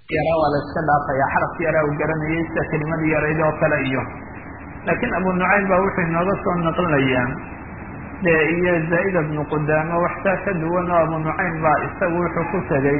yaraa waa la iska dhaafaya xarafki yaraa uu garanayay sida kelimadii yarayd oo kale iyo laakiin abu nucaym baa wuxuu inooga soo naqlinayaa dee iyo zaa'ida bnu qudaamo waxtaa ka duwan oo abu nucaym baa isagu wuxuu ku tegey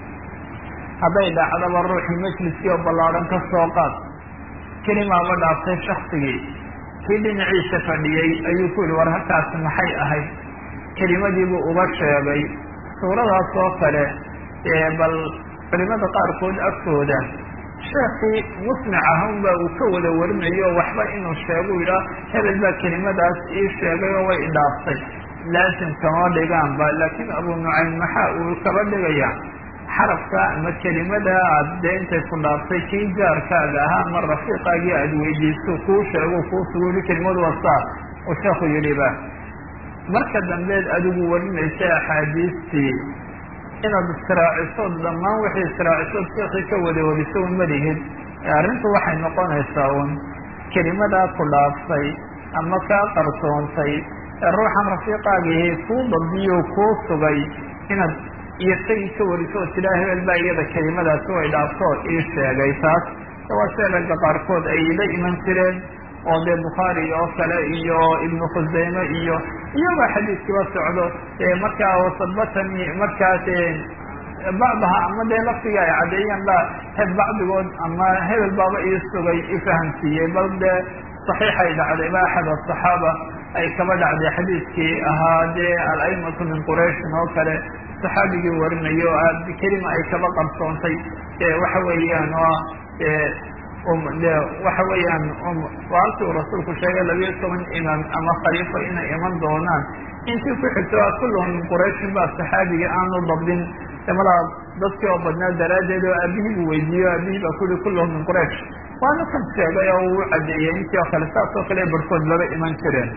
hadday dhacdaba ruuxii majliskii oo ballaadhan ka soo qaad kelimaaba dhaaftay shaksigii kii dhinaciisa fadhiyey ayuu ku yihi war halkaasi maxay ahayd kelimadiibuu uga sheegay suuradaas oo kale ee bal culimada qaarkood agtooda sheekii musmic ahun ba uu ka wada warinayo waxba inuu sheego yidhaa hebel baa kelimadaas ii sheegay oo way idhaaftay laasim kama dhigaanba laakiin abu nucaym maxaa uu kaba dhigaya xarafka ama kelimada aad dee intay ku dhaaftay kii jaarkaaga ahaa ama rafiiqaagii aad weydiiso kuu sheego kuu sugu yihi kelimadu wasaa uu sheeku yidhiba marka dambeed adigu warinaysa axaadiistii inaad israacisood dhammaan wixii israacisood sheekii ka wada wadiso un malihid arrintu waxay noqonaysaa un kelimadaa ku dhaaftay ama kaa qarsoontay ee ruuxan rafiiqaagii kuu dabdiyo kuu sugay inaad iyo isagii ka wariso oo tidhaa hebel baa iyada kelimadaasi way dhaafto ii sheegay taas waa see ragga qaarkood ay la iman jireen oo dee bukhaari oo kale iyo ibnu khuseyme iyo iyagoo xadiiskiiba socdo markaa wasabatani markaas bacdaha ama dee laftiga ay caddeeyeen ba heb bacdigood ama hebel baaba ii sugay ifahamsiiyey bal dee saxiixay dhacday ba axad asaxaaba ay kaba dhacday xadiiskii ahaa dee al-aimatu min qurayshin oo kale saxaabigii warinayo kelima ay kaba qarsoontay waxa weeyaan oo de waxa weeyaan waalkii uu rasuulku sheegay labiyo toban imaam ama khaliifo inay iman doonaan intii ku xigto a kulluhum min qurayshin baa saxaabigii aanu dabdin malaa dadkii oo badnaa daraaddeed oo aabihii buu weydiiyo aabihii baa kuli kulluhum min quraysh waana kan sheegay oo uu cadeeyey intii oo kale saas oo kale barhkood laba iman jireen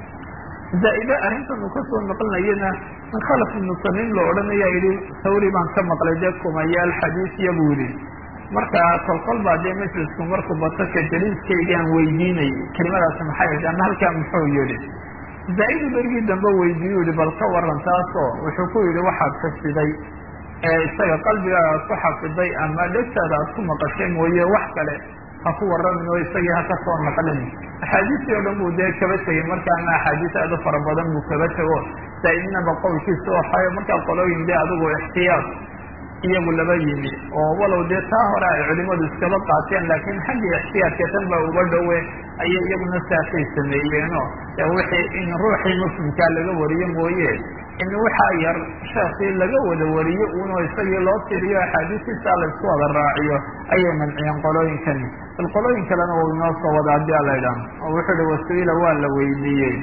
zaa'ide arrintan uu kasoo naqlinayana in khalaf ibnu samiim la odhanaya yihi sawri baan ka maqlay dee kumayaal xadiisiya buu yihi marka kolkol baa dee majlisku markuu bato ka jaliiskaygaan weydiinay kelimadaasi maxay ahayd ama halkaa muxuu yihi zaa-idu berigii dambe weydiiyu yihi bal ka waran taasoo wuxuu ku yihi waxaad xifdiday ee isaga qalbigaaga ku xafiday ama dhegtaada aad ku maqashay mooye wax kale ha ku waramin oo isagii ha ka soo naqlin axaadiistii oo dhan buu dee kaba tegey markaana axaadiis aada u fara badan buu kaba tego zaa-idnaba qowlkiisa waxayo markaa qolooyin dee adigu ixtiyaad iyagu laba yimi oo walow dee taa hore ay culimadu iskaba qaateen laakiin xaggii ixtiyaadka tan ba uga dhowe ayay iyaguna saasay sameeyeeno wixii in ruuxii muslimkaa laga wariyo mooye in waxaa yar sheekii laga wada wariyo uno isagii loo tiriyo axaadiistiisa laysku wada raaciyo ayay manciyeen qolooyinkani bal qolooyin kalena uu inoo soo wada haddii ala idhaah oo wuxuu ihi wasiila waa la weydiiyey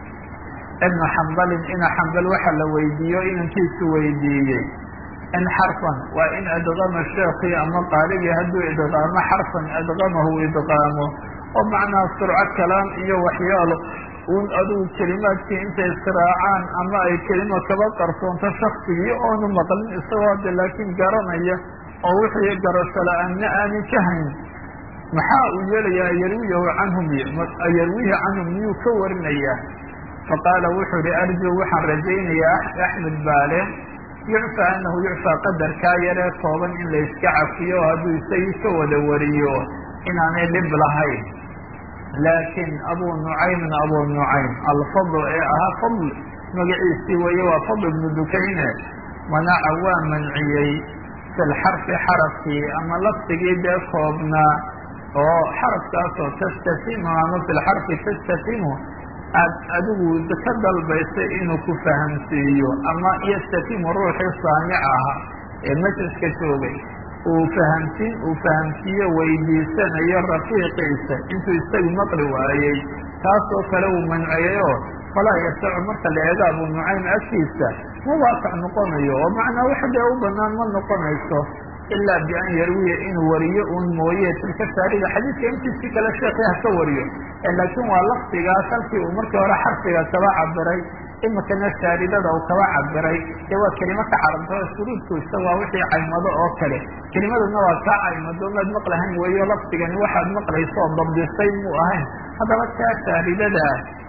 ibnu xambalin ina xambal waxa la weydiiyo inankiisu weydiiyey in xarfan waa in adqama sheekii ama qaaligii hadduu idqaamo xarfan adqamahu idqaamo oo macnaha surco kalaam iyo waxyaalo un adigu kelimaadkii intay israacaan ama ay kelima kaba qarsoonto shaksigii oonu maqlin isagoo de laakiin garanaya oo wixii garasho la-aanna aanay ka hayn maxaa uu yeelayaa ayarwiyahu canhum ayarwihi canhum miyuu ka warinayaa faqaala wuxuu ihi arjuu waxaan rajaynayaa axmed baale yucfaa anahu yucfaa qadarkaa yaree kooban in la iska cafiyo hadduu isagii ka wada wariyo inaanay dhib lahayn laakiin abu nucaymin abu nucaym alfadl ee ahaa fadl magaciisii weeye waa fadl ibnu dukayne manaca waa manciyey fi lxarfi xarafkii ama lafdigii dee koobnaa oo xarafkaasoo tastatimu ama fi lxarfi tastatimu aad adigu ka dalbaysay inuu ku fahamsiiyo ama yastatimu ruuxii saamic ahaa ee majliska joogay uu fahamsiin uu fahamsiiyo weydiisanayo rafiiqiisa intuu isagu maqli waayey taasoo kale uu manciyayoo falaa yasacu marka la eego abu nucaym agtiisa ma waasac noqonayo oo macnaa wax dee u banaan ma noqonayso ilaa bian yarwiya inuu wariyo uun mooye tilka shaarida xadiidka intiisi kale sheekii ha ka wariyo laakiin waa lafdigaas halkii uu markii hore xarfiga kaba cabiray imikana shaaridada uu kaba cabiray dee waa kelimo ka carabto shuruudku isaga waa wixii caymado oo kale kelimaduna waa kaa caymado maad maqlahayn weeyo lafdigani waxaad maqlayso oo dabdisay muu ahayn haddaba kaa shaaridada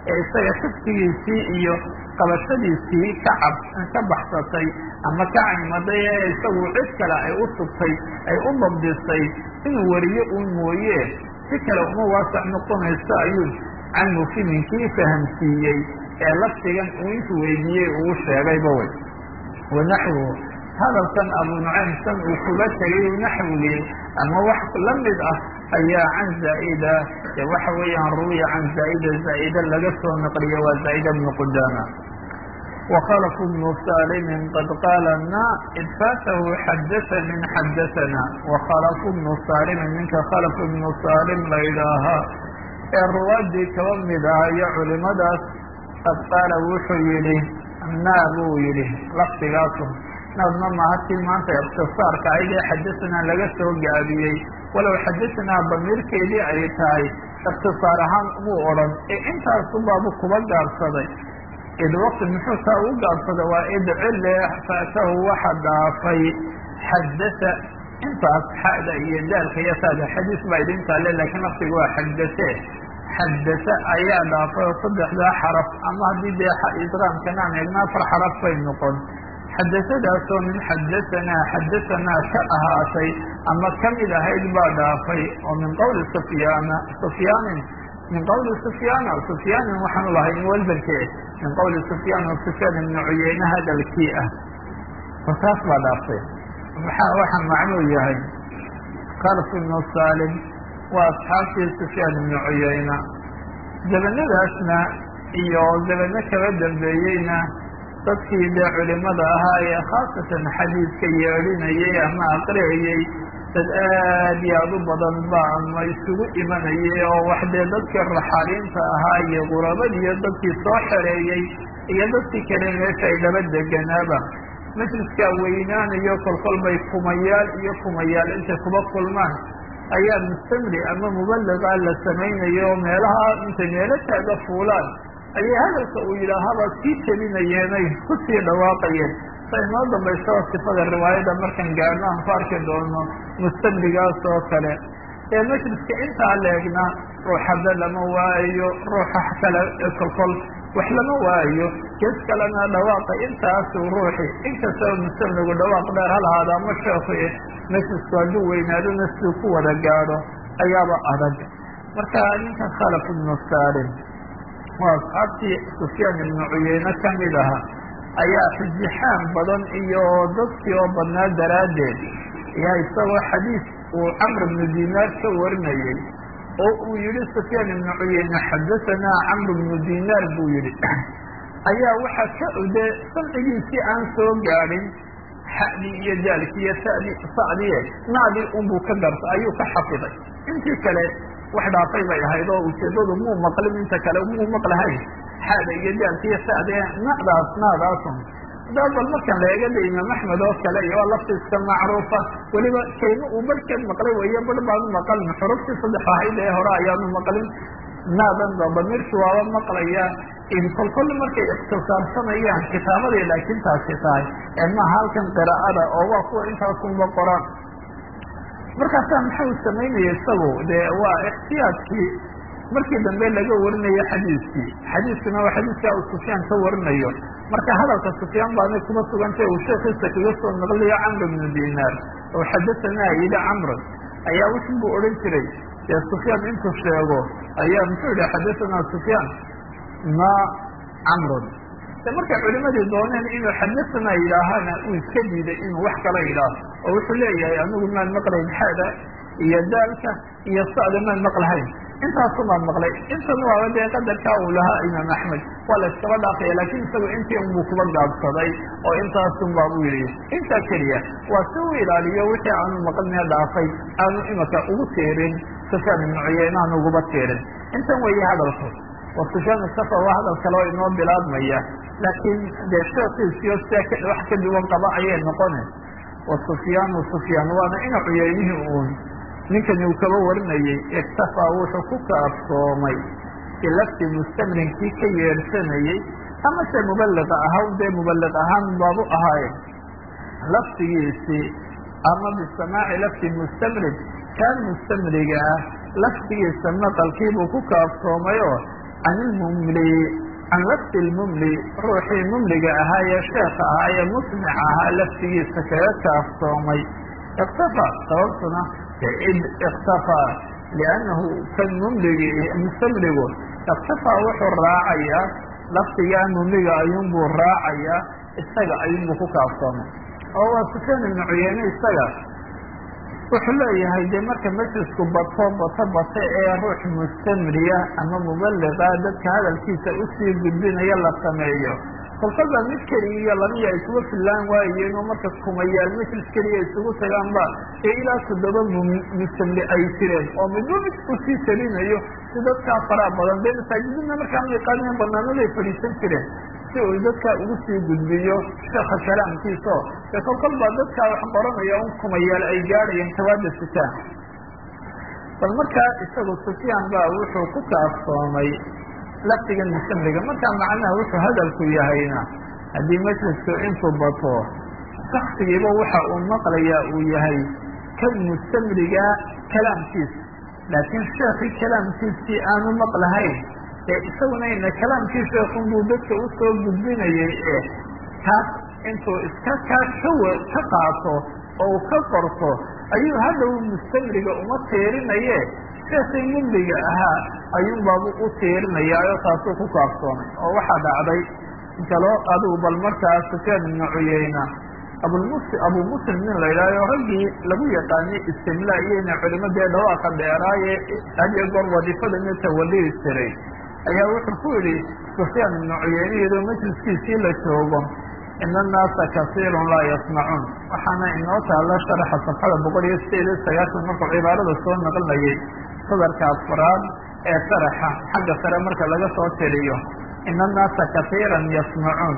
ee isaga xifdigiisii iyo qabashadiisii ka cab ka baxsatay ama ka caymaday ee isagu cid kale ay u sugtay ay u dabdisay inuu wariyo uun mooye si kale uma waasac noqonayso ayuu can mufiminkii fahamsiiyey ee lafdigan uu intuu weydiiyey uu sheegayba wey wanaxwu hadalkan abu nucaymsan uu kuga tegay naxwigii ama wax la mid ah ayaa can zaa'ida e waxa weeyaan ruwiya can zaa'ida zaa'ida laga soo naqliya waa zaa'ida bnu qudama وkلف بن sاlm qad qاala na id faatahu xadaثnي xadaثna وkلف بن sاlm ninka kلف بن sاlm la ydhaahaa ee ruwaadii kaba mid ah iyo culimadaas qad qaala wuxuu yihi na buu yihi lafdigaasu naadna mahatii maanta اktiصاarka aydee xadaثnaa laga soo gaabiyey walow xadaثnaa damiirkeedii ay tahay اktiصاar ahaan muu odhan ee intaasu baabu kuba gaabsaday id waqti muxuu taa ugu gaabsada waa id cile faatahu waxa dhaafay xadasa intaas xada iyo daalka iyo taada xadiis baa idin taale laakiin laftiga waa xadase xadasa ayaa dhaafay oo saddexdaa xaraf ama haddii dee idqaamkana aan eegna afar xaraf bay noqon xadasadaasoo min xadasanaa xadasanaa ka ahaatay ama kamid ahayd baa dhaafay oo min qowli sufyaana sufyaanin min qowli sufyaana sufyaanin waxaanu lahay walbanke min qowli sufyaan o sufyaan ibnu cuyeyne hadalkii ah oo taas baa dhaaftay maxaa waxaa macnuu yahay kalf ibnu salim waa asxaabtii sufyaan ibnu cuyeyna zabanadaasna iyo zabano kaba dambeeyeyna dadkii dee culimada ahaa ee khaasatan xadiidka yeedhinayay ama aqriyayey dad aad iyo aad u badan ba ama isugu imanayay oo wax dee dadkii raxaaliinta ahaa iyo qurabadiiyo dadkii soo xereeyey iyo dadkii kale meesha ay laba deganaaba majliskaa weynaanayo kolkol bay kumayaal iyo kumayaal intay kuba kulmaan ayaa mustamri ama mubaliga la samaynayo oo meelaha intay meelo taaga fuulaan ayay hadalka uu yidhaahaba sii telinayeenay kusii dhawaaqayeen sa inoo dambaysa sifada riwaayada markaan gaadno aan ku arki doono mustamrigaas oo kale ee majliska intaa leegna ruuxada lama waayo ruuxa kale kolkol wax lama waayo gees kalena dhawaaqa intaasu ruuxi inkastaba mustamrigu dhawaaq dheer halahaada ama sheekhu majlisku hadduu weynaadona siduu ku wada gaadho ayaaba adag marka ninkan khalaf ibnu salim waa asxaabtii sufyaan ibnu cuyeyne kamid aha ayaa xijixaan badan iyo dadkii oo badnaa daraaddeed ayaa isagoo xadiis uu camr ibnu dinaar ka warinayey oo uu yihi sufyaan ibnu cuyeyne xadasanaa camr ibnu dinaar buu yihi ayaa waxaa ka ude samcigiisii aan soo gaadhin xadii iyo daalkii iyo tadi sacdiye naadii unbuu ka garta ayuu ka xafiday intii kale wax dhaafay bay ahayd oo ujeedadu muu maqlin inta kale muu maqlahayn xaada iyo daalka iyo sade nadaas naadaasun hadaa bal markan la eega de imaam axmed oo kale iyo waa laftiiska macruufa weliba kelimo uu barhkeed maqlay weeye bar baanu maqalin xuruftii saddex ahayd ee hore ayaanu maqlin naadan ba damiirki waaba maqlaya in kolkol markay ikhtisaarsanayaan kitaabadii laakiin taasi tahay ee maaha halkan qiraa'ada oo waa kuwa intaasunba qoraan markaasaa maxau samaynaya isagu dee waa ixtiyaadkii markii dambe laga warinayo xadiiskii xadiiskuna waa xadiiskaa uu sufyaan ka warinayo marka hadalka sufyaan baanay kuma sugantay uu sheekiisa kaga soo naqliyo camr ibnu dinaar oo xadasanaa yidhi camran ayaa wuxun buu odhan jiray dee sufyaan intuu sheego ayaa muxuu yihi xadasanaa sufyaan ma camrun de markay culimadii dooneen inuu xadasanaa yidhaahana uu iska diiday inuu wax kala yidhaaho oo wuxuu leeyahay anigu maan maqlayn xada iyo daalka iyo sacda maan maqlahayn intaasu maan maqlay intan waaba dee qadarkaa uu lahaa imaam axmed waa la iskaba dhaafaya laakiin isagu intii unbuu kuba gaabsaday oo intaasun baa buu yidhi intaa keliya waa si uu ilaaliyo wixii aanu maqlina dhaafay aanu imaka ugu teerin sufyaan ibnu cuyeyne aanu uguba teerin intan weeye hadalku wa sufyaan isafa waa hadal kale oo inoo bilaabmaya laakiin dee sheekiisiyo sia wax ka duwan qaba ayay noqone wa sufyaanu sufyaan waana ina cuyeynihii uun ninkani uu kaba warinayey iktafaa wuxuu ku kaafsoomay bilafti mustamrinkii ka yeedhsanayey ama se mubaliqa ahaa dee mubaliq ahaan baabu ahaaye laftigiisii ama bisamaaci lafti mustamrig kaan mustamriga ah laftigiisa maqalkiibuu ku kaafsoomay oo can ilmumli can lafdi lmumli ruuxii mumliga ahaa ee sheekha ahaa ee musmic ahaa laftigiisa kaga kaafsoomay iktafaa sababtuna id iktafaa liannahu kan mumligi mustamligu iktafaa wuxuu raacayaa lafdigaa mumliga ayuunbuu raacayaa isaga ayuunbuu ku kaafsoomay oo waa sufyaan ibnu cuyeyne isaga wuxuu leeyahay dee marka majlisku bato bato bato ee ruux mustamriya ama mubaliqa dadka hadalkiisa usii gudbinaya la sameeyo kolkaba mid keliya iyo labiya isugu fillaan waayeen oo marka kumayaal majlis keliya isugu tagaanba ee ilaa toddoba mustamli ay jireen oo midba mid usii talinayo si dadkaa faraha badan dee masaajidina markaa miiqaadina banaanaday fadhiisan jireen si uu dadkaa ugu sii gudbiyo sheekha kalaamkiisao ee kolkol baa dadkaa wax qoranaya un kumayaal ay gaadhayeen tawaada sitaan bal markaa isagu sufyaan baa wuxuu ku kaafsoomay lafdigan mustamliga markaa macnaha wuxuu hadalku yahayna haddii majlisku intuu bato shaksigiiba waxa uu maqlayaa uu yahay kan mustamliga kalaamkiisa laakiin sheekii kalaamkiisii aanu maqlahayn ee isaguna ina kalaamkii sheekun buu dadka usoo gudbinayay ee kaas intuu iska kaa kawa ka qaato oo uu ka qorto ayuu hadhow mustamriga uma tiirinaye sheekii mumliga ahaa ayuunbaabu u tiirinayaayo taasuu ku kaafsoomay oo waxaa dhacday kaloo adigu bal markaa sufyaan ibnu cuyeyna abulmus abu muslim nin la yidhahyo raggii lagu yaqaanay istimlaa iyona culimadee dhawaaqa dheeraaye hadiyo goor wadifadana tawalii jiray ayaa wuxuu ku yidhi sufyaan ibnu cuyeyne iyadoo majliskiisii la joogo ina annaasa kasiirun laa yasmacuun waxaana inoo taalla sharaxa safxada boqol iyo sideed iyo sagaashan markuu cibaarada soo naqlinayay sadarka afraad ee sharaxa xagga sare marka laga soo tiriyo ina annaasa kasiiran yasmacuun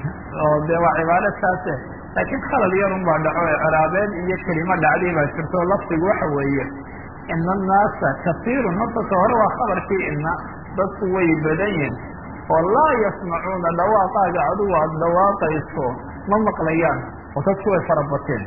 oo dee waa cibaaro saase laakiin khalad yarun baa dhaco ee ciraabeed iyo kelimo dhacday baa jirto o lafdigu waxa weeye ina annaasa kasiirun horta ka hore waa khabarkii ina dadku way badan yihin oo laa yasmacuuna dhawaaqaaga adigu aada dhawaaqayso ma maqlayaan oo dadku way farabateen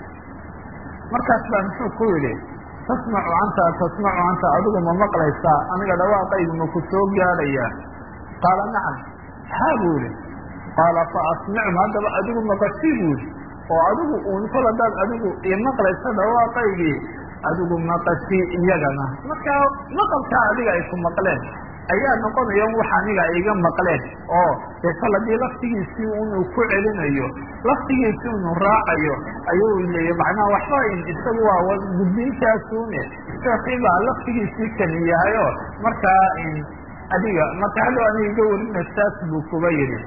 markaas baa muxuu ku yidhi tasmacu anta tasmacu anta adigu ma maqlaysaa aniga dhawaaqaygu ma ku soo gaadhayaa qaala nacam haa buu yihi qaala fa asmicum haddaba adigu maqashii buu yihi oo adigu uun kol haddaad adigu imaqlaysa dhawaaqaygii adigu maqashii iyagana markaa maqalkaa adiga ay ku maqleen ayaa noqonaya wax aniga iga maqleen oo dee kol haddii laftigiisii unu ku celinayo laftigiisii unu raacayo ayuu leeya macnaha waxba isagu waa gudbintaasune sheekii baa laftigiisii kani yahayo markaa adiga marka hadhow aniga iga warina saas buu kuba yidhi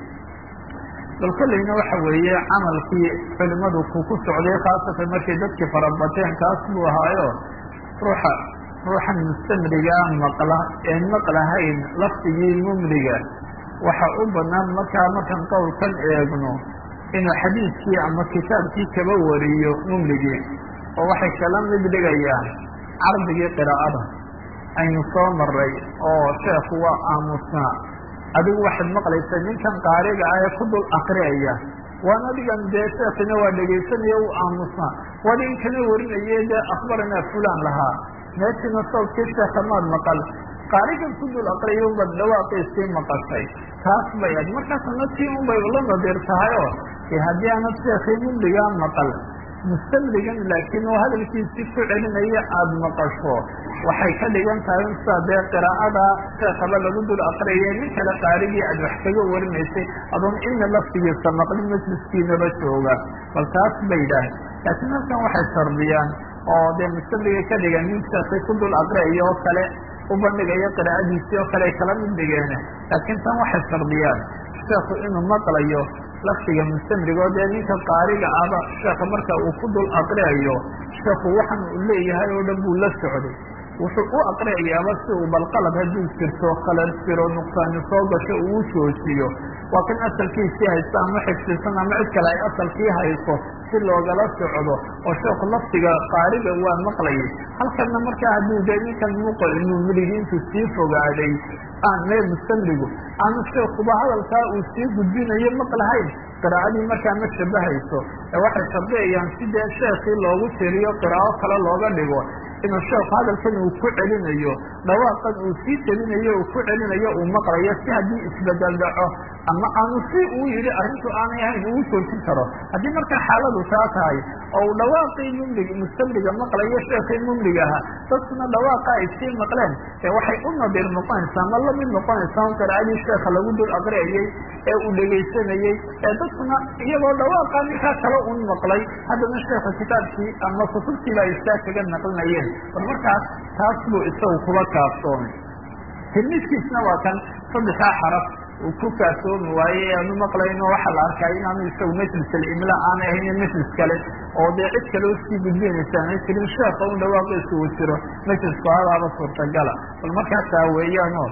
bal kollayna waxa weeye camalkii culimadu ku ku socday khaasatan markay dadkii farabateen kaas buu ahaayo ruuxa ruuxan mustamrigaa maqla een maqlahayn lafdigii mumliga waxa u banaan markaa markaan qowlkan eegno inuu xadiidkii ama kitaabkii kaba wariyo mumligii oo waxay kala mid dhigayaan cardigii qiraa'ada aynu soo maray oo sheekhu waa aamusnaa adigu waxaad maqlaysaa ninkan qaariga ah ee ku dul akriyaya waan adigan dee sheekina waa dhegaysanaya u aamusnaa wadinkana warinaye dee akhbaranaa fulan lahaa meeshina sawdkii sheeka maad maqal qaarigan ku dul aqriya unbaad dhawaaqiisii maqashay taas bay ad markaasna tii unbay la nadir tahayoo haddii aanad sheekii mumligaa maqal mustamligan laakiin oo hadalkiisii ku celinaya aada maqasho waxay ka dhigan tahay unsaa dee qiraa'ada sheekaba lagu dul aqriyay nin kale qaarigii aad wax kaga warinaysay adoon ina laftigiisa maqlin majliskiinaba jooga bal taas bay dhaah laakiin halkan waxay shardiyaan oo dee mustamliga ka dhigan nin sheekay ku dul aqriyayo oo kale u bandhigayo qiraa'adiisii oo kale ay kala mid dhigeen laakiin tan waxay shardiyaan sheekhu inuu maqlayo laftiga mustamrigo dee ninka qaariga ahba sheeka marka uu ku dul aqriyayo sheekhu waxan uu leeyahay oo dhan buu la socday wuxuu u aqriyayaaba si uu balqalad hadduu jirto khalad jiro nuqsaani soo gasho uu u joojiyo waa kan asalkiisii haysto ama xifsisan ama cid kale ay asalkii hayso si loogala socdo oo sheekhu laftiga qaariga waa maqlayay halkanna markaa hadduu dee ninkan mumligiintu sii fogaaday aan mee mustamrigu aanu sheekuba hadalkaa uu sii gudbinayo maqlahayn qiraa'adii markaa ma shabahayso ee waxay shardiyayaan si dee sheekii loogu tiriyo qiraa'o kale looga dhigo inuu sheekhu hadalkan uu ku celinayo dhawaaqan uu sii telinayo uu ku celinayo uu maqlayo si haddii isbedel dhaco ama aanu si uu yidhi arrintu aanay ahayn uu joojin karo haddii markaa xaaladu taa tahay oo uu dhawaaqii mumlig mustamliga maqlayo sheekii mumlig ahaa dadkuna dhawaaqa ay sii maqleen ee waxay u nadiir noqonaysaa ma lamid noqonaysaa un qiraa'adii sheekha lagu dul aqriyayey ee uu dhegaysanayey ee dadkuna iyagoo dhawaaqa ninkaa kale un maqlay haddana sheekha kitaabkii ama kutubtiiba ay istaa kaga naqlinayeen bal markaas taas buu isagu kuba kaafsoomay tilmiidkiisna waa kan saddexdaa xaraf uu ku kaasoomi waaye aanu maqlayno waxaa la arkaa inaanu isagu majlis alimla aanay ahayn majlis kale oo dee cid kale usii gudbinaysa aanay jirin sheekha un dhawaaqiisu uu jiro majlisku hadaaba suurtagala bal markaasaa weeyaano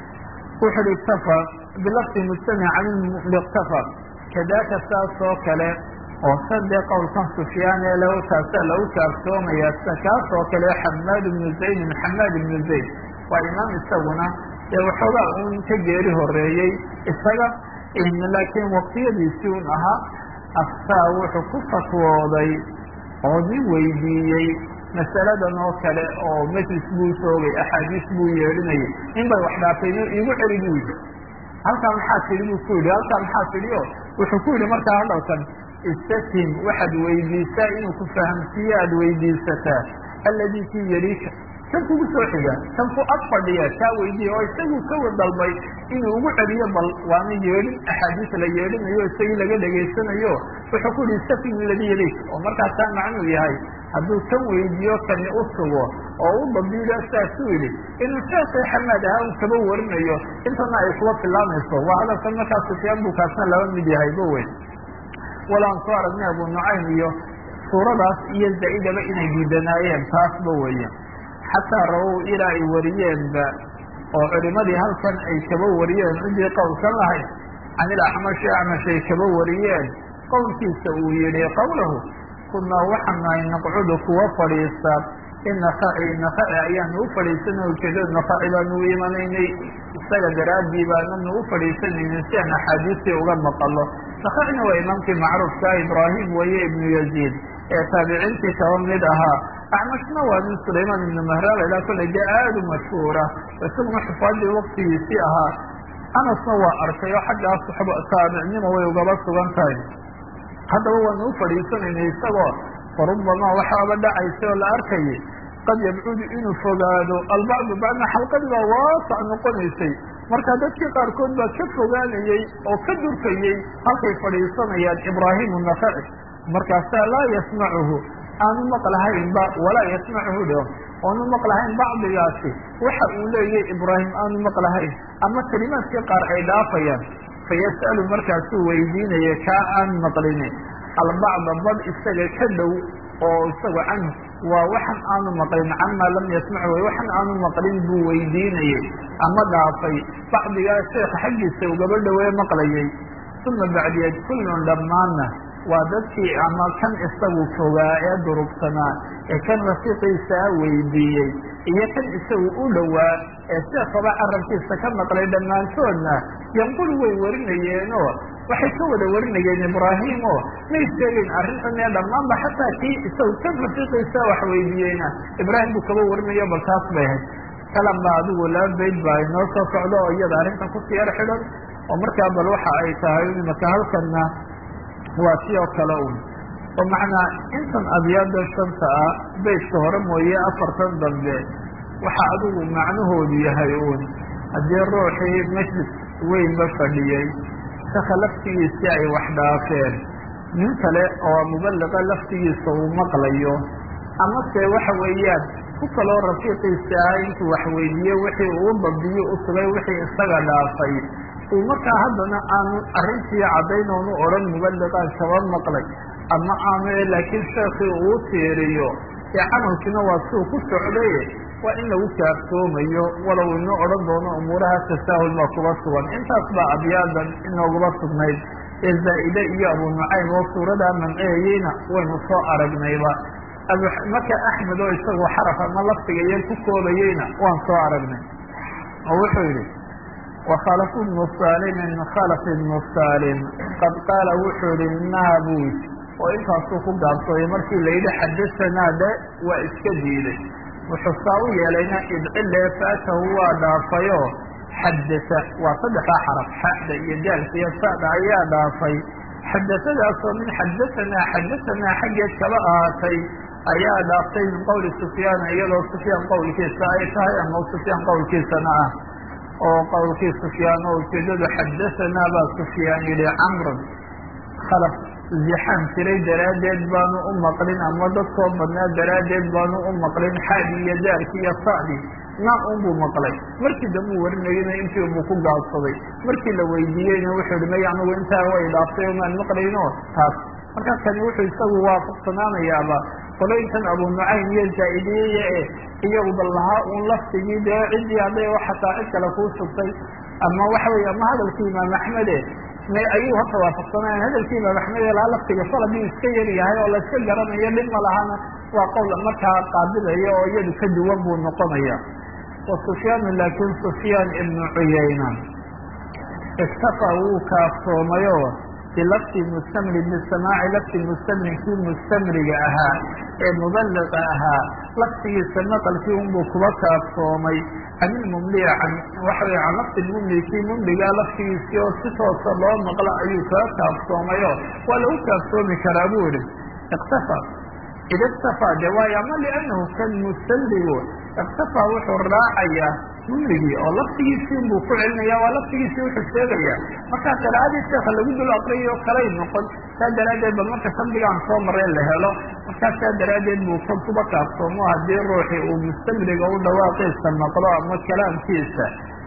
wuxu uhi iktafa bilafdi mujtamic can iktafa kadaka saas oo kale oo sadee qowlkan sufyaan ee lahu taasa lagu kaafsoomaya kaas oo kale xamaad ibnu zaydin xamaad ibnu zayd waa imaam isaguna dee waxoogaa un ka geeri horeeyey isaga laakiin waqtiyadiisii un ahaa aftaa wuxuu ku fatwooday oo nin weydiiyey masaladan oo kale oo majlis buu soogay axaadiis buu yeedhinayay in bay wax dhaafayno igu celi buu yidhi halkaa maxaa tidhi buu ku yidhi halkaa maxaa tidhi o wuxuu ku yidhi markaa hadalkan istafhim waxaad weydiisaa inuu ku fahamsiiye aada weydiisataa alladii kii yaliika kan kugu soo xiga kan ku ag fadhiya kaa weydiiya oo isagu ka dalbay inuu ugu celiyo bal waana yeedhin axaadiis la yeedhinayo isagii laga dhegaysanayo wuxuu ku yihi istafhim alladii yaliik oo markaasaa macnuu yahay hadduu kan weydiiyo kani u sugo oo u dabiilo saasuu yidhi inuu sheekii xamaad ahaa un kaba warinayo intana ay kuba filaamayso waa hadalkan markaa sufyaan buu kaasna laba mid yahay ba weyn walaan soo aragnay abu nucaym iyo suuradaas iyo zaa'idaba inay diidanaayeen taasba weeye xataa rawow ilaa ay wariyeenba oo culimadii halkan ay kaba wariyeen cidii qowlkan lahayd can ilacmashi acmash ay kaba wariyeen qowlkiisa uu yihi qowlahu kunaa waxaan nahay naqcudu kuwa fadhiista inakaci nakaci ayaanu u fadhiisanay ujeedada nakaci baanu u imanaynay isaga daraaddii baananu u fadhiisanaynin si aan axaadiistii uga maqalo nakacina waa imaamkii macruufka ibraahim waye ibnu yaziid ee taabiciintii kaba mid ahaa acmashna waa nin sulaymaan ibnu mahraal ilaa kollay dee aada u mashhuura isaguna xufaadii waktigiisii ahaa anasna waa arkay oo xaggaas taabicnimo way ugaba sugan tahay haddaba waanu u fadhiisanaynay isagoo farubamaa waxaaba dhacaysa oo la arkayay qad yabcudu inuu fogaado albacdu bacdna xalqadii baa waasac noqonaysay marka dadkii qaarkood baa ka fogaanayey oo ka durkayey halkay fadhiisanayaan ibraahimu nakaci markaasaa laa yasmacuhu aanu maqlahaynba walaa yasmacuhu dho oonu maqlahayn bacdigaasi waxa uu leeyahy ibraahim aanu maqlahayn ama kelimaadkii qaar ay dhaafayaan fayas'alu markaasuu weydiinaya kaa aan maqlini albacda bad isaga ka dhow oo isagu canhu waa waxan aanu maqlin camaa lam yasmacu way waxan aanu maqlin buu weydiinayey ama dhaafay bacdigaa sheekha xaggiisa ugaba dhowee maqlayay uma bacdiyeed kullun dhammaanna waa dadkii ama kan isagu fogaa ee durugsanaa ee kan rafiiqiisaa weydiiyey iyo kan isagu u dhowaa ee sheekaba carabkiisa ka maqlay dhammaantoodna yanqulu way warinayeenoo waxay ka wada warinayeen ibraahim oo may sheegeyn arrintan ee dhammaanba xataa kii isagu kan rafiiqiisa wax weydiiyeyna ibraahim buu kaba warinayo bal taas bay ahayd kalan baa adigu laba bayd baa inoo soo socdo oo iyada arrintan kusii yar xidhan oo markaa bal waxa ay tahay imaka halkanna waa si oo kale un oo macnaa intan abyaada shanta ah baydka hore mooye afartan dambe waxa adigu macnahoodu yahay uun haddii ruuxii majlis weynba fadhiyey shaka laftigiisii ay wax dhaafeen nin kale oo mubaliqa laftigiisa uu maqlayo amase waxa weeyaan ku kaloo rafiiqiisa ah intuu wax weydiiye wixii uu dabiyo u sugay wixii isaga dhaafay uu markaa haddana aanu arrintii caddayn oonu odhan mubaliqaan kaba maqlay ama aanu laakiin sheekii uu tiiriyo ee canalkiina waa siuu ku socday waa in lagu kaaftoomayo walow inoo odhan doono umuuraha tasaahul baa kuba sugan intaas baa abyaadan inoogaba sugnayd ee zaa'ide iyo abu nucaym oo suuradaa manceeyeyna waynu soo aragnayba marka axmed oo isagoo xaraf ama laftiga iyo ku koobayeyna waan soo aragnay oo wuxuu yidhi وkhلف بن sاlm khلف بن sاlm qad qaala wuxuu yihi naabus oo intaasuu ku gaabsooday markii la yidhi xadasanaa de waa iska diiday wuxuu saa u yeelayna idcile faatahu waa dhaafayo xadasa waa saddexdaa xaraf xada iyo daalka iyo sada ayaa dhaafay xadasadaasoo min xadasanaa xadasanaa xaggeed kaba ahaatay ayaa dhaaftay min qowli sufyaana iyadoo sufyaan qowlkiisa ay tahay ama sufyaan qowlkiisana ah oo qowlkii sufyaan oo ujeedadu xadasanaa baa sufyaan yihi camrun khalaf zixaan jiray daraaddeed baanu u maqlin ama dadkoo badnaa daraaddeed baanu u maqlin xaadi iyo daarki iyo sadi naa unbuu maqlay markii dambe u warinayana intii unbuu ku gaabsaday markii la weydiiyeyna wuxuu hi may anigu intaa way dhaaftay omaan maqlayno taas markaa kani wuxuu isagu waafaqsanaanayaaba qoloynkan abu nucaym iyo zaa-idiyeye e iyagu bal lahaa uun laftigii dee ciddii hadday xataa cid kale kuu sugtay ama waxa weye ama hadalkii imaam axmede may ayuu horta waafaqsanaayan hadalkii imaam axmed ee lahaa laftiga salabuu iska yar yahay oo layska garanayo dhib ma lahana waa qowl markaa qaabilaya oo iyadu ka duwan buu noqonaya wa sufyaanu laakin sufyaan ibnu cuyayna iktafa wuu kaaftoomayo bilafti mustamri bisamaaci lafti mustamri kii mustamriga ahaa ee mubaliqa ahaa laftigiisa maqalkii unbuu kuba kaaftoomay can ilmumli an waxa wey can lafti lmumli kii mumligaa laftigiisii oo si toosa loo maqla ayuu kaga kaaftoomayo waa lagu kaaftoomi karaa buu yihi iktafa id iktafa de waayo ama liannahu kan mustamrigu iktafa wuxuu raacayaa mumligii oo laftigiisii buu ku celinaya waa laftigiisii wuxuu sheegaya markaa qiraa'adii sheeka lagu dul aqriyo kalay noqon saa daraaddeed ba marka shardigaan soo mareen la helo markaa saa daraaddeed buu kan kuba kaaftoomo haddii ruuxii uu mustamriga u dhawaaqiisa maqlo ama kalaamkiisa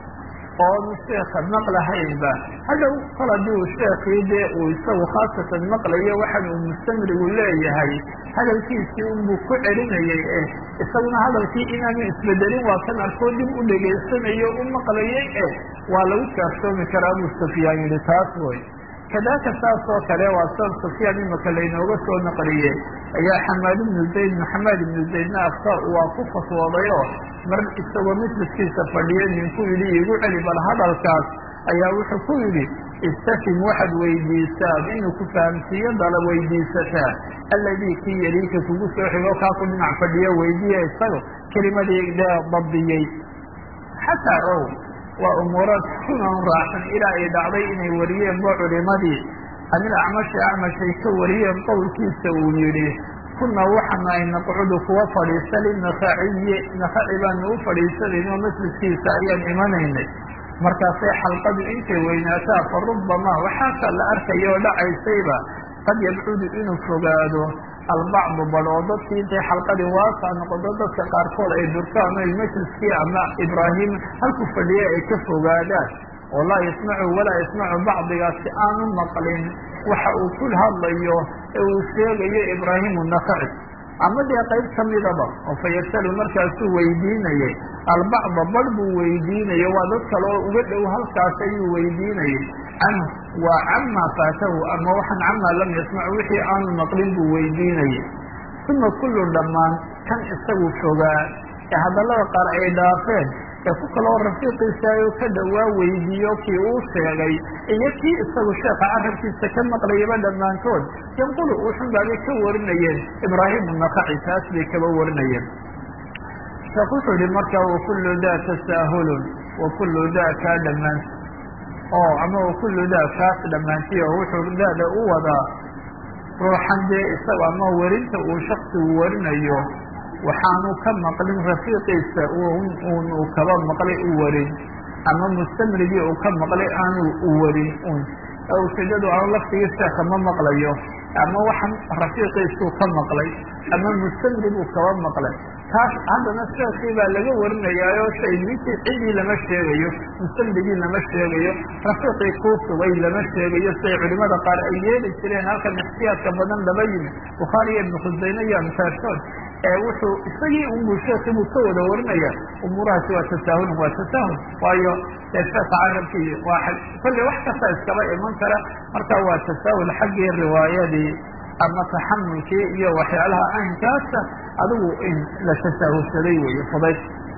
oonu sheeka maqlahaynba hadhow kol haddii uu sheekii dee uu isagu khaasatan maqlayo waxan uu mustamrigu leeyahay hadalkiisii unbuu ku celinayay eh isaguna hadalkii inaanu isbedelin waa kan arkoo dib u dhegaysanayo u maqlayay eh waa lagu kaaftoomi karaa buu sufyaan yihi taas way kadaka saas oo kale waa san sufyaan imaka laynooga soo naqliyey ayaa xamaad ibnu zayd maxamed ibnu zaydna afka waa ku fatwoodayo mar isagoo misliskiisa fadhiyo ninku yidhi igu celi bal hadalkaas ayaa wuxuu ku yidhi istafim waxaad weydiisaa inuu ku fahamsiiyo dala weydiisataa alladii kii yaliika kugu soo xigo kaa ku dhinac fadhiyo weydiiya isago kelimadii dee dabdiyey xataa ow waa umuuraad kunan raacsan ilaa ay dhacday inay wariyeenba culimadii anil acmashi acmashay ka wariyeen qowlkiisa uu yidhi kuna waxaana ay naqcudu kuwa fadhiista linakhaciyi nakaci baanu u fadhiisanayno masjidkiisa ayaan imanaynay markaasay xalqadu intay weynaataa fa rubamaa waxaasa la arkaya oo dhacaysayba qad yabcudu inuu fogaado albacdu bad oo dadkii intay xalqadii waasaa noqoto dadka qaarkood ay durkaan o majliskii ama ibraahim halku fadhiya ay ka fogaadaan oo laa yasmacu walaa yasmacu bacdigaasi aanu maqlin waxa uu ku hadlayo ee uu sheegayo ibraahimu nakaci ama dee qayb kamidaba oo fayasalu markaasuu weydiinayay albacda bar buu weydiinaya waa dad kale oo uga dhow halkaas ayuu weydiinayay canhu waa camaa faatahu ama waxaan camaa lam yasmac wixii aanu maqlin buu weydiinayay uma kullu dhammaan kan isagu fogaa ee hadallada qaar ay dhaafeen ee ku kaloo rafiiqiisa oo ka dhowaa weydiiyo kii uu sheegay iyo kii isagu sheeka carabkiisa ka maqlayaba dhammaantood yanqulu wuxun baabay ka warinayeen ibraahimu nakaci taas bay kaba warinayeen sheekh wuxuu yihi marka wakullu daa tasaahulun wakullu daa kaa dhammaan oo ama wakullu daa kaas dhammaantiy oo wuxuu daada u wadaa ruuxan dee isaga ama werinta uu shaksigu warinayo waxaanu ka maqlin rafiiqiisa un uu kaba maqlay u warin ama mustamrigii uu ka maqlay aanu u warin un ujeedadu aanu laftigii sheeka ma maqlayo ama waxan rafiiqiisuu ka maqlay ama mustamriguu kaba maqlay taas haddana sheekii baa laga warinayaayo shay ninkii cidii lama sheegayo mustamrigii lama sheegayo rafiiqii kuu sugay lama sheegayo siday culimada qaar ay yeeli jireen halkan ixtiyaadka badan laba yimi bukhaari iyo ibnu khusayme iyo amtaashood ee wuxuu isagii unbuu sheekii buu ka wada warinaya umuurahaasi waa tasaahulun waa tasaahul waayo dee sheeka carabkii waa kolley wax kasta iskaba iman kara marka waa tasaahul xaggii riwaayadii ama taxamulkii iyo waxyaalaha aynkaasa adigu in la tasaahulsaday weeye fudayd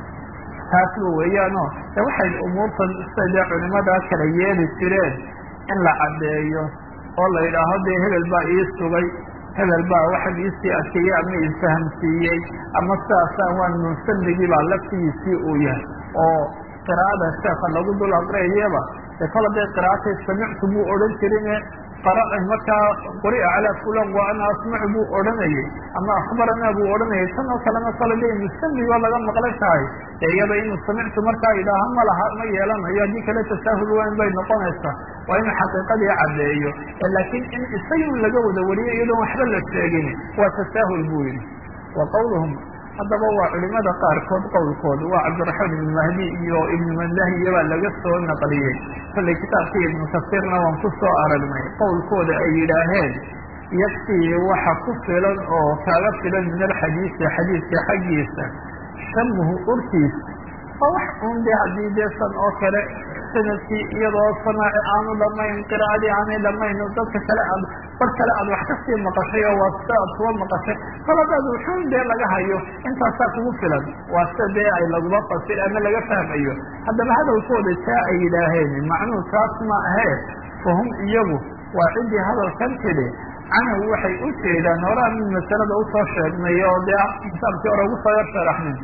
taasba weeyaano de waxay umuurtan sida dee culimadaa kala yeeli jireen in la caddeeyo oo la yidhaaho dee hebel baa ii sugay hebel baa waxan iisii adkeeyey ama isfahamsiiyey ama sidaasaan waan munsamigii baa laftigiisii uu yahay oo qiraa'ada sheeka lagu dul aqriyayaba dee kol haday qiraatay samictu buu odhan jirine markaa quri'a calaa fulan wa ana asmacu buu odhanayay ama akhbaranaa buu odhanayay tan oo kalena kole de musamigo laga maqlan tahay dee iyada inuu samictu markaa idhaaha ma laha ma yeelanayo haddii kale tasaahul weyn bay noqonaysaa waa inuu xaqiiqadii caddeeyo laakiin in isagii laga wada wariyo iyadoon waxba la sheegin waa tasaahul buu yihi wa qawluhum haddaba waa culimada qaarkood qowlkood waa cabdiraxmaan ibnu mahdi iyo ibnu mandahiya baa laga soo naqliyey kollay kitaabkii ibnu kasiirna waan ku soo aragnay qowlkooda ay yidhaaheen yaktii waxa ku filan oo kaaga filan min alxadiisi xadiiska xaggiisa shamuhu urtiisa oo wax un de haddii dee san oo kale sanadkii iyadoo samaaci aanu dhamayn qiraa'adii aanay dhamayn dadka kale aad bar kale aad wax kasii maqashay oo waa sida aad kuwa maqashay koladaad wuxuun dee laga hayo intaasaa kugu filan waa sida dee ay laguma fasir ama laga fahmayo haddaba hadalkooda taa ay yidhaaheen macnuhu taas ma ahee fahum iyagu waa ciddii hadalkan tidhi canaw waxay u jeedaan horaa mid masalada usoo sheegnay oo dee kitaabkii hore ugu soo yar sharaxnin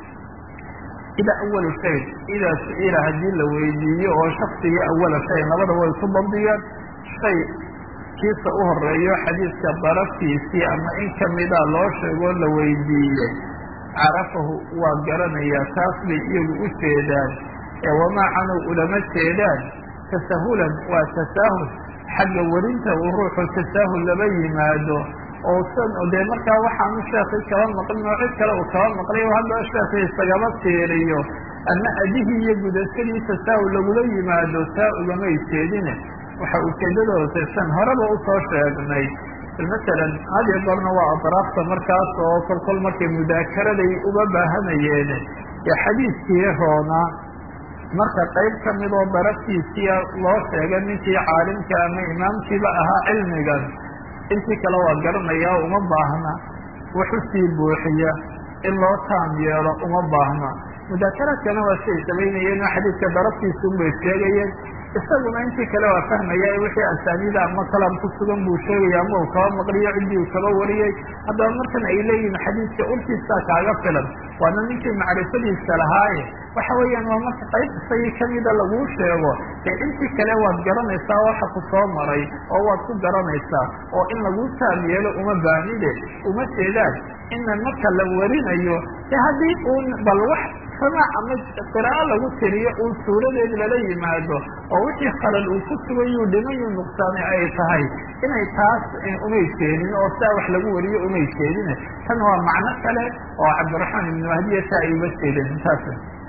ida awalu shay idaa su-ila haddii la weydiiyo oo shaksigii awala shay labada way ku dabdiyeen shay kiisa u horeeyo xadiiska daraftiisii ama in kamida loo sheegoo la weydiiyey carafahu waa garanayaa taas bay iyagu u jeedaan ee wamaa canow ulama jeedaan tasahulan waa tasaahul xagga werinta uu ruuxu tasaahul laba yimaado oo san dee markaa waxaanu sheekii kaba maqlin oo cid kale uu kaba maqlay oo hadda sheekii isagaba tiiriyo ama adihii iyo gudashadii tasaahul lagula yimaado taa ugamay jeedine waxa ujeedadooda san horeba usoo sheegnay masalan had iyo goorna waa adraafta markaas oo kolkol markay mudaakaraday uga baahanayeen dee xadiiskii roona marka qayb kamid oo daraftiisiia loo sheega ninkii caalimka ama imaamkiiba ahaa cilmigan intii kale waa garanaya uma baahna wax usii buuxiya in loo taam yeelo uma baahna mudaakaraadkana waa siay samaynayeen oo xadiidka daraftiisa unbay sheegayeen isaguna intii kale waa fahmaya wixii asaaniida ama kalam ku sugan buu sheegaya ama uu kaba maqliyo ciddii uu kaba wariyey haddaba markan ay leeyihin xadiidka urtiisaa kaaga filan waana ninkii macrifadiisa lahaaye waxa weeyaan waa marka qayb isagii kamida laguu sheego dee intii kale waad garanaysaa waxa ku soo maray oo waad ku garanaysaa oo in laguu taam yeelo uma baanide uma jeedaan ina marka la warinayo de haddii uun bal wax samaac ama qiraa'o lagu tiriyo uun suuradeed lala yimaado oo wixii khalal uu ku sugayuu dhimayuu nuqsaanay ay tahay inay taas umay jeedin oo sidaa wax lagu wariyo umay jeedin tan waa macno kale oo cabdiraxmaan ibnu mahdiya taa ay uga jeedeen taas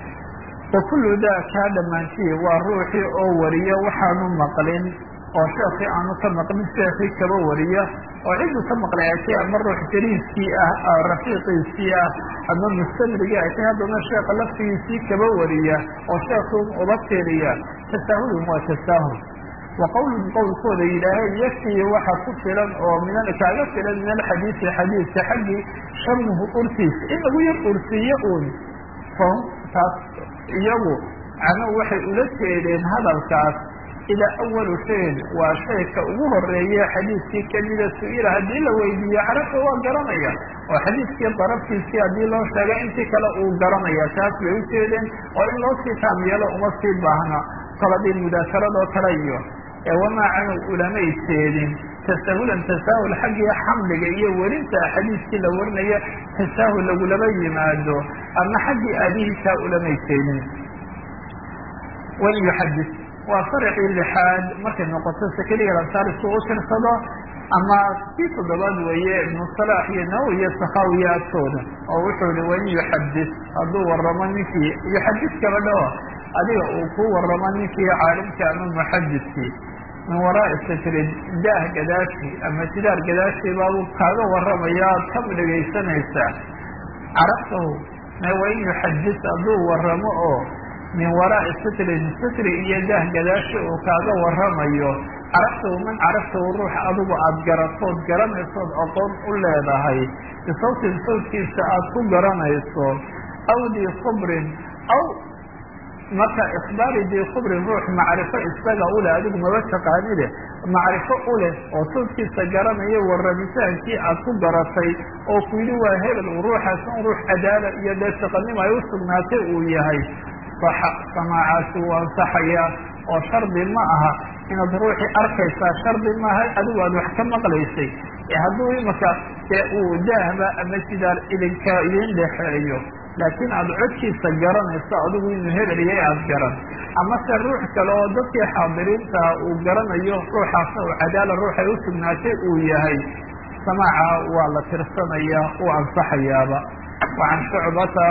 wa kullu daa kaa dhammaantiye waa ruuxii oo wariyo waxaanu maqlin oo sheekii aanu ka maqlin sheekii kaba wariya oo cidduu ka maqlay ay tay ama ruux jariiskii ah rafiiqiisii ah ama mustamrigii ay tay haddana sheeka laftigiisii kaba wariya oo sheekuu uba tiriya tasaahulun waa tasaahul wa qowlun qowlkooda yidhaaheen yaktii waxa ku filan oo min kaaga filan min alxadiisi xadiidka xaggii shamuhu urtiisa in lagu yar ursiiyo uun fahum taas iyagu canow waxay ula jeedeen hadalkaas idaa awalu shayin waa shayka ugu horeeye xadiiskii kamida su-ila haddii la weydiiyo carabta waa garanaya oo xadiiskii daraftiisii haddii loo sheega intii kale uu garanaya taas bay ujeedeen oo in loo sii taam yeelo uma sii baahna koladii mudaakarado kale iyo ee wamaa canow ulamay jeedin tasahulan tasaahul xaggii xamliga iyo werinta xadiiskii la warinayo tasaahul lagulama yimaado ama xaggii aadihiisaa ulamay jeedin wan yuxadis waa farcii lixaad markay noqoto sakeliga lansaar isku u tirsado ama kii toddobaad weeye ibnu salaax iyo nawowi iyo sakhawiya agtooda oo wuxuu ihi wain yuxadis hadduu waramo ninkii yuxadis gabadhao adiga uu ku waramo ninkii caalimka ama muxadiskii min waraai satrin daah gadaashi ama sidaar gadaashii baabuu kaaga waramaya aad ka dhegaysanaysaa carabtahu me wain yuxadis hadduu waramo oo min waraai sitrin sitri iyo daah gadaashi uu kaaga waramayo carabtahu man carabtahu ruux adigu aada garatood garanaysood aqoon u leedahay bisawtin sawtkiisa aada ku garanayso aw dii khubrin aw marka ikhbaari dii khubrin ruux macrifo isaga ule adigu maba taqaanide macrifo u leh oo sawdkiisa garanayo warabitaankii aad ku garatay oo ku yidhi waa hebel ruuxaas un ruux cadaala iyo dee siqanimo ay u sugnaatay uu yahay saxa samaacaasi wuu ansaxayaa oo shardi ma aha inaad ruuxii arkaysaa shardi maaha adigu aad wax ka maqlaysay hadduu imaka dee uu daahba ama sidaar idinka idin dhexeeyo laakiin aada codkiisa garanayso adigu inuu hebeliyay aada garan amase ruux kale oo dadkii xaadiriinta uu garanayo ruuxaasna uu cadaala ruuxay u sugnaatay uu yahay samaaca waa la tirsanaya uu ansaxayaaba wacan shucbata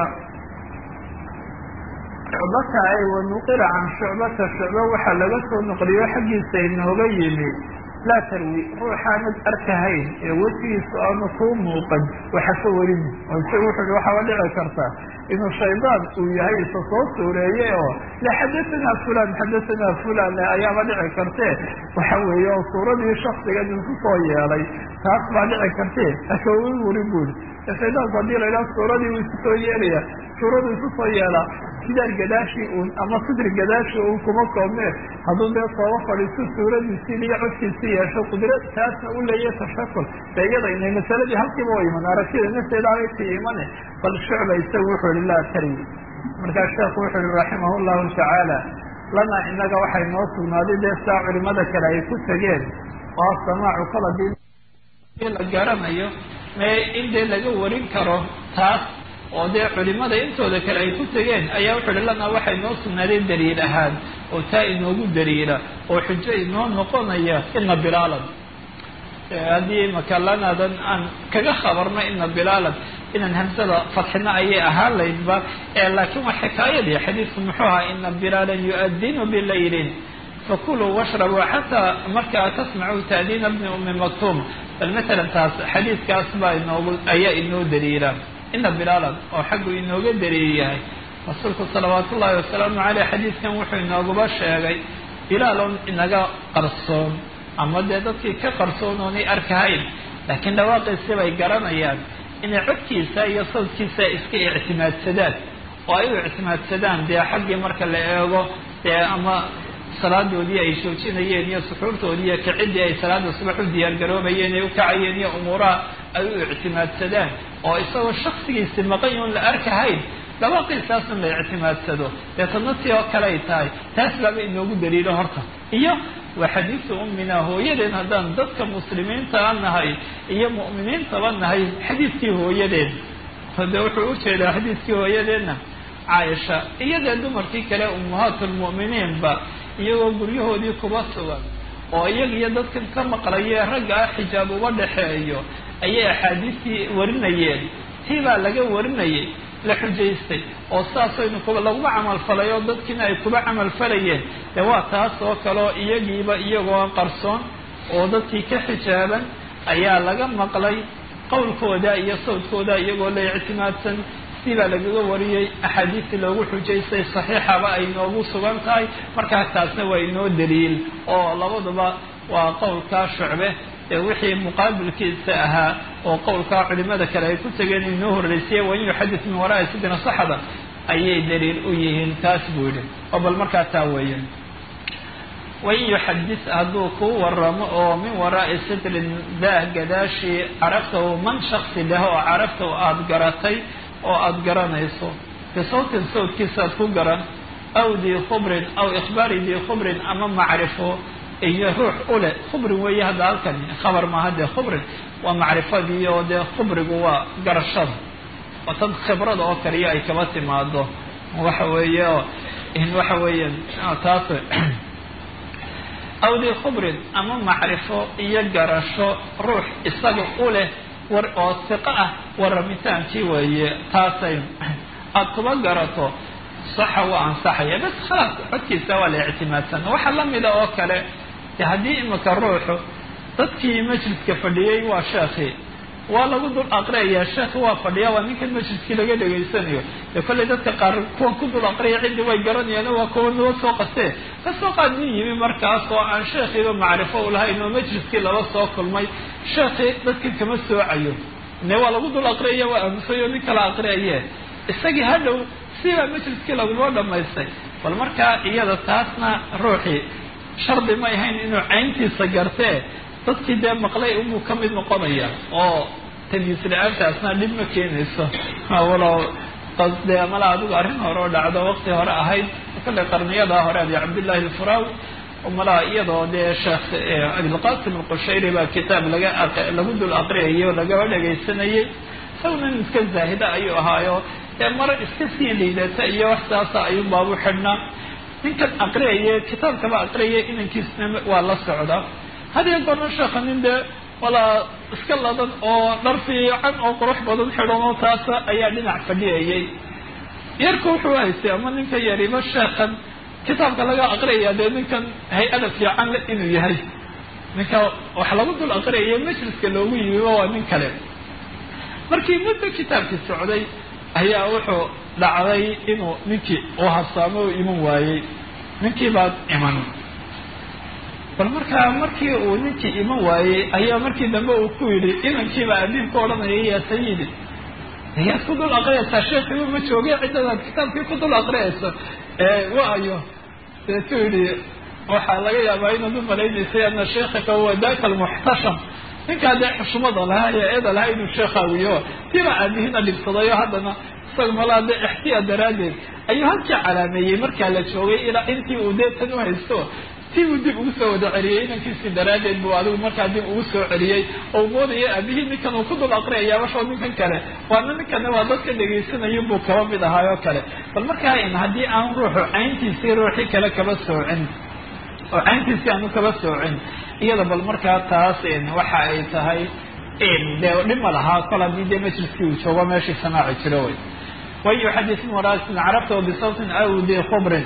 shucbata ay wanuqila can shucbata shucba waxaa laga soo noqliyo xaggiisa inooga yimi laa tarwi ruuxaanad arkahayn ee wejigiisa aanu kuu muuqan waxa ka warin oo isaga wuxuu waxaaba dhici kartaa inuu shaydaan uu yahay isa soo suureeye oo la xadatanaa fulan xadatanaa fulan ayaaba dhici kartee waxa weeye oo suuradii shaksiga idinku soo yeelay taas baa dhici kartee aka warin buuri shaydaanku haddii la idhaha suuradii uu isu soo yeelaya suuradu isu soo yeelaa sidaar gadaashii uun ama sidri gadaashii uun kuma koobnee hadduu dee sooba fadhiiso suuradiisii iyo codkiisii yeesho qudrad taasna u leeya tashakul de iyada inay masaladii halkiiba wa iman aragtida nafteeda abay ka imane bal shucba isagu wuxuu ihi laa tarwi markaa sheekhu wuxuu ihi raximah llahu tacaala lana inaga waxay noo sugnaaday dee saa culimada kale ay ku tegeen oo samaacu kala di la garanayo mee in dee laga warin karo taas oo dee culimada intooda kale ay ku tegeen ayaa wuxuu hi lana waxay noo sugnaaday daliil ahaan oo taa inoogu daliila oo xujo inoo noqonaya ina bilaalan haddii makalanadan aan kaga khabarno ina bilaalan inaan hamsada fadxina ayay ahaan laydba laakiin waa xikaayadii xadiidku muxuu ahaa ina bilaalan yu'adinu bilaylin fakuluu washrabuu xataa markaa tasmacuu taadiina bni umi maktuum bal masalan taas xadiidkaas baa inoogu ayaa inoo daliila ina bilaalan oo xaggu inooga daliil yahay rasuulku salawaat ullaahi wasalaamu caleyh xadiidkan wuxuu inooguba sheegay bilaalon inaga qarsoon ama dee dadkii ka qarsoon oonay arkahayn laakiin dhawaaqiisi bay garanayaan inay codkiisa iyo sawdkiisa iska ictimaadsadaan oo ay u ictimaadsadaan dee xaggii marka la eego dee ama salaadoodii ay joojinayeen iyo suxuurtoodii iyo kicidii ay salaada subax u diyaargaroobayeen ay u kacayeen iyo umuuraha ay u ictimaadsadaan oo isagoo shaksigiisi maqan yoon la arkahayn dhawaaqiisaasun la ictimaadsado dee tanatii oo kale ay tahay taas baaba inoogu daliilo horta iyo waa xadiisu ummina hooyadeen haddaan dadka muslimiintaa nahay iyo mu'miniintaba nahay xadiidkii hooyadeen de wuxuu ujeedaa xadiidkii hooyadeenna caaisha iyo dee dumarkii kale ummahaatulmu'miniinba iyagoo guryahoodii kuba sugan oo iyaga iyo dadkan ka maqlaye ragga ah xijaab uba dhexeeyo ayay axaadiistii warinayeen tii baa laga warinayay la xujaystay oo saasaynu kuba laguma camalfalay oo dadkiina ay kuba camalfalayeen dee waa taas oo kaleo iyagiiba iyagoo qarsoon oo dadkii ka xijaaban ayaa laga maqlay qowlkooda iyo sawdkooda iyagoo la ictimaadsan si baa lagaga wariyey axaadiistii loogu xujaystay saxiixaba ay noogu sugan tahay markaa taasna waa inoo daliil oo labaduba waa qowlkaa shucbe ee wixii muqaabilkiisa ahaa oo qowlkaa culimada kale ay ku tegeen inoo horreysiyey wain yuxadis min waraai sidina saxda ayay daliil u yihiin taas buu yidhi oo bal markaa taa weeye wain yuxadis hadduu kuu waramo oo min waraa'i sidrin daah gadaashii caraftahu man shaksi leh oo caraftahu aada garatay oo aada garanayso bisawtin sawdkiisaad ku garan aw dii khubrin aw ikhbaari dii khubrin ama macrifo iyo ruux ule khubrin weeye hadda halkan khabar maaha dee khubrin waa macrifadii oo dee khubrigu waa garashada oo tan khibrada oo kaliya ay kaba timaado waxa weeye oo waxa weeye taas aw dii khubrin ama macrifo iyo garasho ruux isaga u leh war oo siqo ah warramitaankii weeye taasay aada kuba garato saxa waa ansaxaya bas khalaas codkiisa waa la ictimaadsana waxaa lamida oo kale de haddii imika ruuxu dadkii majliska fadhiyey waa sheekii waa lagu dul aqriyayaa sheekhi waa fadhiya waa ninkan majliskii laga dhegaysanayo dee kollay dadka qaar kuwa ku dul aqriya ciddii way garanayaan waa kuwa noo soo qastee kasoo qaad nin yimi markaas oo aan sheekhiiba macrifo u lahayn oo majliskii laba soo kulmay sheekhii dadkan kama soocayo ne waa lagu dul aqriyaya waa aamusayo nin kala aqriyaye isagii hadhow sibaa majliskii laguma dhamaystay bal markaa iyada taasna ruuxii shardi may ahayn inuu cayntiisa gartee dadkii dee maqlay unbuu ka mid noqonaya oo tamyiis la-aantaasna dhib ma keenayso walow dee mala adigu arrin hore oo dhacdo waqti hore ahayd kale qarniyadaa hore abi cabdillahi alfuraawi malaa iyadoo dee sheekh abilqasim alqushayri baa kitaab laga lagu dul aqriyayo lagaba dhegaysanayay isaguna nin iska zaahida ayuu ahaayo dee maro iska sii liidata iyo wax saasa ayuun baabu xidhnaa ninkan aqriyaya kitaabkaba aqriyaya inankiisna waa la socdaa hadiyo goorna sheekha nin dee walaa iska ladan oo dhar fiican oo qurux badan xidhan oo taasa ayaa dhinac fadhiyayay yarku wuxuu haystay ama ninka yariba sheekhan kitaabka laga aqriyaya dee ninkan hay-ada fiican le inuu yahay ninka wax lagu dul aqriyaya majliska loogu yimiba waa nin kale markii muddo kitaabkii socday ayaa wuxuu dhacday inuu ninkii uu habsaamo u iman waayey ninkii baad iman bal markaa markii uu ninkii iman waayey ayaa markii dambe uu ku yidhi inankiiba abiib ku odhanaya yaa sayidi ayaad ku dul aqriyaysaa sheekhiiba ma joogay ciddadaad kitaabkii ku dul aqriyayso waayo deetuu yidhi waxaa laga yaabaa inaad u malaynaysay ana sheekhaka huwa daka almuxtasham ninkaa dee xushmada lahaa ee eeda lahaa inuu sheekhaawiyo tiba aabihina dhibsadayo haddana isaga malaa dee ixtiyaad daraaddeed ayuu halkii calaameeyey markaa la joogay ilaa intii uu dee tan u haysto si uu dib ugu soo wada celiyey inankiisii daraaddeed buu adigu markaa dib ugu soo celiyey oo moodaya aabihii ninkan uu ku dul aqriyayaa washoo ninkan kale waana ninkana waa dadka dhegaysanaya buu kaba mid ahaay oo kale bal markaa in haddii aan ruuxu cayntiisii ruuxii kale kaba soocin oo cayntiisii aanu kaba soocin iyada bal markaa taas waxa ay tahay dee dhima lahaa kol haddii dee majliskii uu joogo meeshii samaaci jiro wey wayu xadiisin waraasin carabta bisawtin aw bikubrin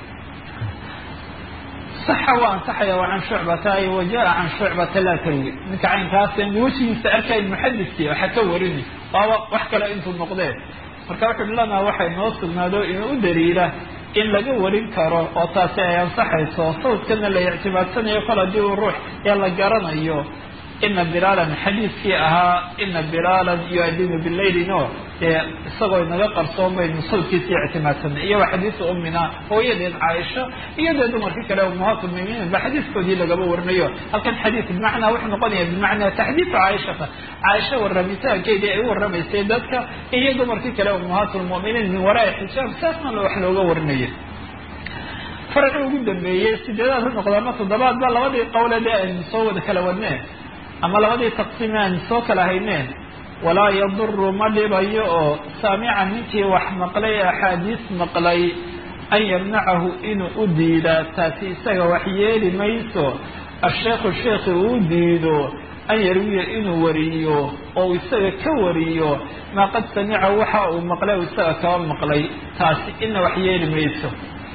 saxa waa ansaxaya waa can shucbata wa jaa can shucbata laa tarwi ninka caynkaas wejigiisa arkayn muxadiskii waxa ka warini waaba wax kale intuu noqdee marka wuxuu lanaa waxay noo sugnaado inuu u daliila in laga warin karo oo taasi ay ansaxayso sawdkana la ictibaadsanayo kol haddii uu ruux ee la garanayo ina bilaalan xadiiskii ahaa ina bilaalan yuadinu bilaylino dee isagoo inaga qarsoon baynu sawdkiisii ictimaadsanay iyo waa xadiisu ummina hooyadeed caaisha iyo dee dumarkii kale ummahaat lmuminiin ba xadiiskoodii lagaba warinayo halkan xadiis bimacnaa wuxuu noqonaya bimacnaa taxdiidu caaishata caaisha warramitaankeedii ay u warramaysay dadka iyo dumarkii kale ummahaat lmuminiin min waraai xijaab saasna wax looga warinayo farci ugu dambeeyey sideedaad ha noqda ama toddobaad ba labadii qowlede aynu soo wada kala wadneen ama labadii taqsiime aynu soo kala hayneen walaa yaduru ma dhibayo oo saamica ninkii wax maqlay axaadiis maqlay an yamnacahu inuu u diidaa taasi isaga wax yeeli mayso asheekhu sheekhi uu diido an yarwiya inuu wariyo oo isaga ka wariyo maa qad samica waxa uu maqlay o isaga kaba maqlay taasi ina wax yeeli mayso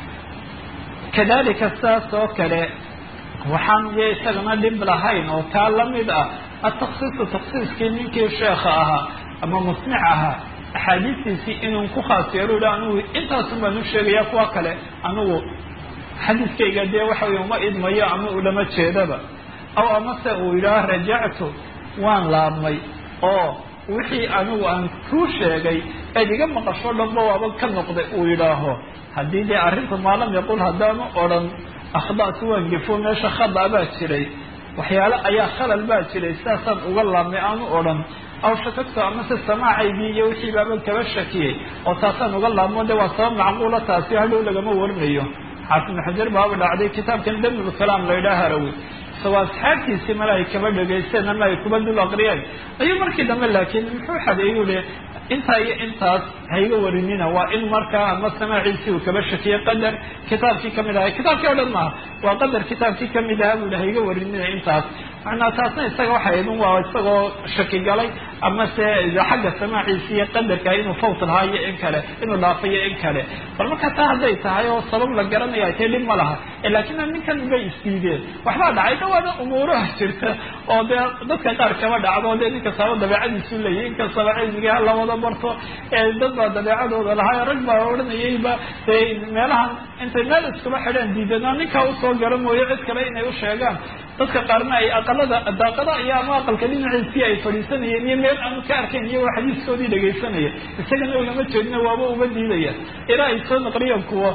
kadalika saas oo kale waxaan ye isagana dhib lahayn oo taa lamid ah ataksiisu taksiiskii ninkii sheekha ahaa ama musmic ahaa axaadiistiisii inuu ku khaas yeelo i anigu intaasun baan u sheegaya kuwa kale anigu xadiiskayga dee waxa wey uma idmayo ama ulama jeedaba aw amase uu yidhaah rajactu waan laabmay oo wixii anigu aan kuu sheegay eed iga maqasho dhanba waaba ka noqday uu yidhaaho haddii dee arrinta maalam yaqul haddaanu odhan akhda'tu waan gefo meesha khada baa jiray waxyaale ayaa khalal baa jiray sidaasaan uga laabmay aanu odhan aw shakagto amase samaacaygii iyo wixii baaban kaba shakiyey oo taasaan uga laabmo de waa sabab macquula taasi hadhow lagama warinayo xaafid ibnu xajar baaba dhacday kitaabkan damul kalaam la yidhaha harawi isagoo asxaabtiisii male ay kaba dhegaysteen ama ay kuba dul aqriyeen ayuu markii dambe laakiin muxuu xadeeyu le intaa iyo intaas hayga warinina waa in markaa ama samaaciisii uu kaba shakiyey qadar kitaabkii kamid ahay kitaabkii o dhan maaha waa qadar kitaabkii kamid ahaa buu hayga warinina intaas macnaa taasna isaga waxay idin waa isagoo shaki galay ama se xagga samaaciisi iyo qadarka inuu fawt lahaa iyo in kale inuu dhaafayo in kale bal marka taa hadday tahay oo sabab la garanaya tee dhib ma laha laakiin ninkan bay isdiideen waxbaa dhacay dhawaana umuuraha jirta oo dee dadka qaar kaba dhacdo dee ninka saba dabeecadiisu leeyahy inkastaba cilmigii hala wada barto dad baa dabeecadooda lahaa rag baa odhanayayba de meelahan intay meel iskuma xidhaan diidanaa ninkaa usoo gara mooyo cid kale inay u sheegaan dadka qaarna ay aqalada daaqada iyo ama aqalka dhinaciisii ay fadhiisanayeen iyo meel aanu ka arkayn iyagoo xadiiskoodii dhegaysanaya isagana ulama jeedina waaba uga diidaya ilaa ay soo naqliyeen kuwa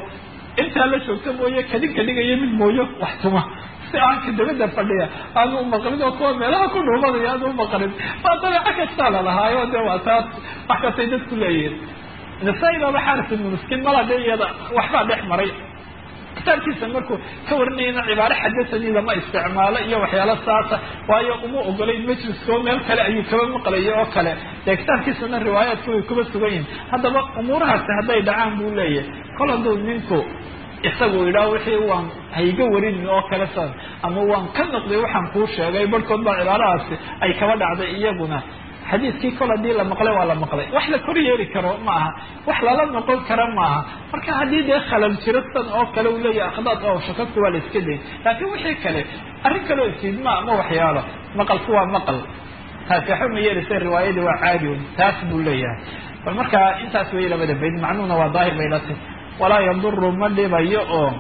intaa la joogta mooye kadin ka dhigaya mid mooyo wax tuma si aanka dabada fadhiya aanu umaqlin oo kuwa meelaha ku dhuumanaya aanu umaqlin waa dabeeco kastaa lalahaayo de waa taas wax kastay dadku leeyihin nasaa-i baaba xaaris ibnu miskiin mala de iyada waxbaa dhex maray kitaabkiisa markuu ka warinayana cibaaro xadasanii lama isticmaalo iyo waxyaalo saasa waayo uma ogolayn majliskoo meel kale ayuu kaba maqlayo oo kale dee kitaabkiisana riwaayaadka way kuba sugan yihin haddaba umuurahaasi hadday dhacaan buu leeyahay kol hadduu ninku isagu idhaa wixii waan hayga warin oo kale san ama waan ka noqday waxaan kuu sheegay barhkood baa cibaarahaasi ay kaba dhacday iyaguna xadiiskii kol haddii la maqlay waa la maqlay wax la kor yeeli karo ma aha wax lala noqon kara maaha marka haddii dee khalal jiro san oo kale uu leeyahay akhdaad oo shakadku waa la iska dayn laakiin wixii kale arrin kaleo isiidma ama waxyaalo maqalku waa maqal taasi waxba ma yeelaysa riwaayadii waa caadi un taas buu leeyahay bal marka intaas wey labada bayd macnuhuna waa daahir bay la tahy walaa yaduru ma dhibayo oo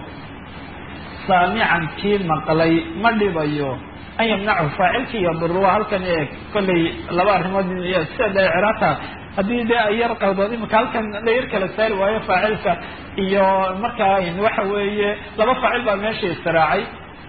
saamican kii maqlay ma dhibayo an yamnachu faacilkii yaduru waa halkan eeg kollay laba arrimood sida dee ciraata haddii dee ay yar qaldood imika halkan la yar kala saari waayo faacilka iyo markaa waxa weeye laba faacil baa meesha istiraacay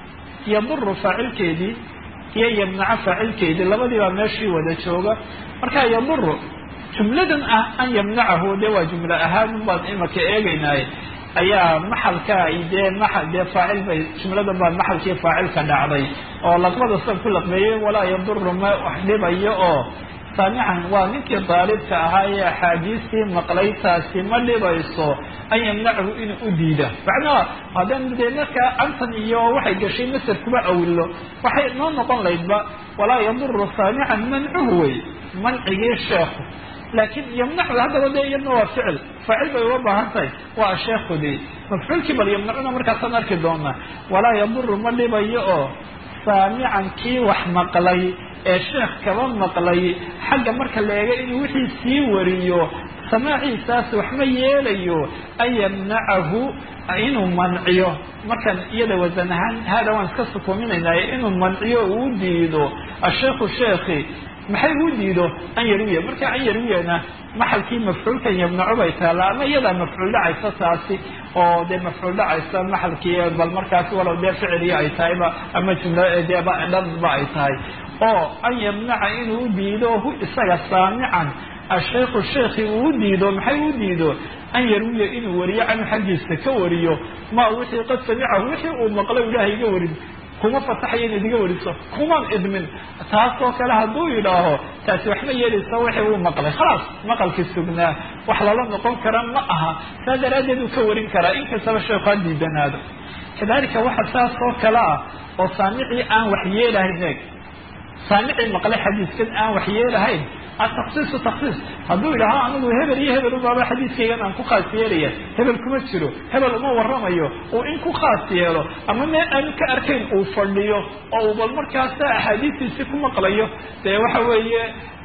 yaduru faacilkeedii iyo yamnaco faacilkeedii labadii baa meeshii wada jooga marka yaduru jumladan ah an yamnacahu dee waa jumlo ahaan baan imika eegaynaaye ayaa maxalka dee maa dee faacil bay jumladan baa maxalkii faacilka dhacday oo laqbada sida ku laqbeeyey walaa yaduru ma wax dhibayo oo saamican waa ninkii daalibka ahaa ee axaadiistii maqlay taasi ma dhibayso an yamnachu inuu u diida macnaha haddaan dee markaa antan iyo waxay gashay masar kuma awilo waxay noo noqon laydba walaa yaduru saamican mancuhu wey mancigii sheekhu laakiin yamnacu haddaba de iyadna waa ficil faacil bay uga baahan tahay waa sheekudi mafcuulkii bal yamnacuna markaasaan arki doonaa walaa yaduru ma dhibayo oo saamican kii wax maqlay ee sheekh kaba maqlay xagga marka la eego inuu wixii sii wariyo samaaciisaas waxma yeelayo an yamnacahu inuu manciyo markan iyada wasan ahaan haada waan iska sukuuminaynaaye inuu manciyo uu diido asheekhu sheekhi maxay u diido an yarwiya marka an yarwiyana maxalkii mafcuulkan yamnaco bay taalla ama iyadaa mafcuul dhacaysa taasi oo dee mafcuul dhacaysa maxalkii bal markaasi walow dee ficiliya ay tahayba ama jumla dee dhanba ay tahay oo an yamnaca inuu diido hu isaga saamican asheikhu sheekhi uu diido maxay u diido an yarwiya inuu wariyo canhu xaggiisa ka wariyo ma wixii qad samicahu wixii uu maqlo ilaahay iga warin kuma fasaxayo inaad iga wariso kumaan idmin taasoo kale hadduu yidhaaho taasi waxma yeelaysa wixii uu maqlay khalaas maqalkii sugnaa wax lala noqon kara ma aha saa daraaddeed uu ka warin karaa inkastaba sheekhu ha diidanaado kadalika waxa saas oo kale ah oo saamicii aan wax yeelahayn eeg saamicii maqlay xadiiskan aan wax yeelahayn ataksiisu taksiis hadduu yidhaaho anigu hebel iyo hebel ubaaba xadiiskaygan aan ku khaas yeelaya hebel kuma jiro hebel uma waramayo uu in ku khaas yeelo ama meel aanu ka arkayn uu fadhiyo oo uu bal markaasa axaadiistiisi ku maqlayo dee waxa weeye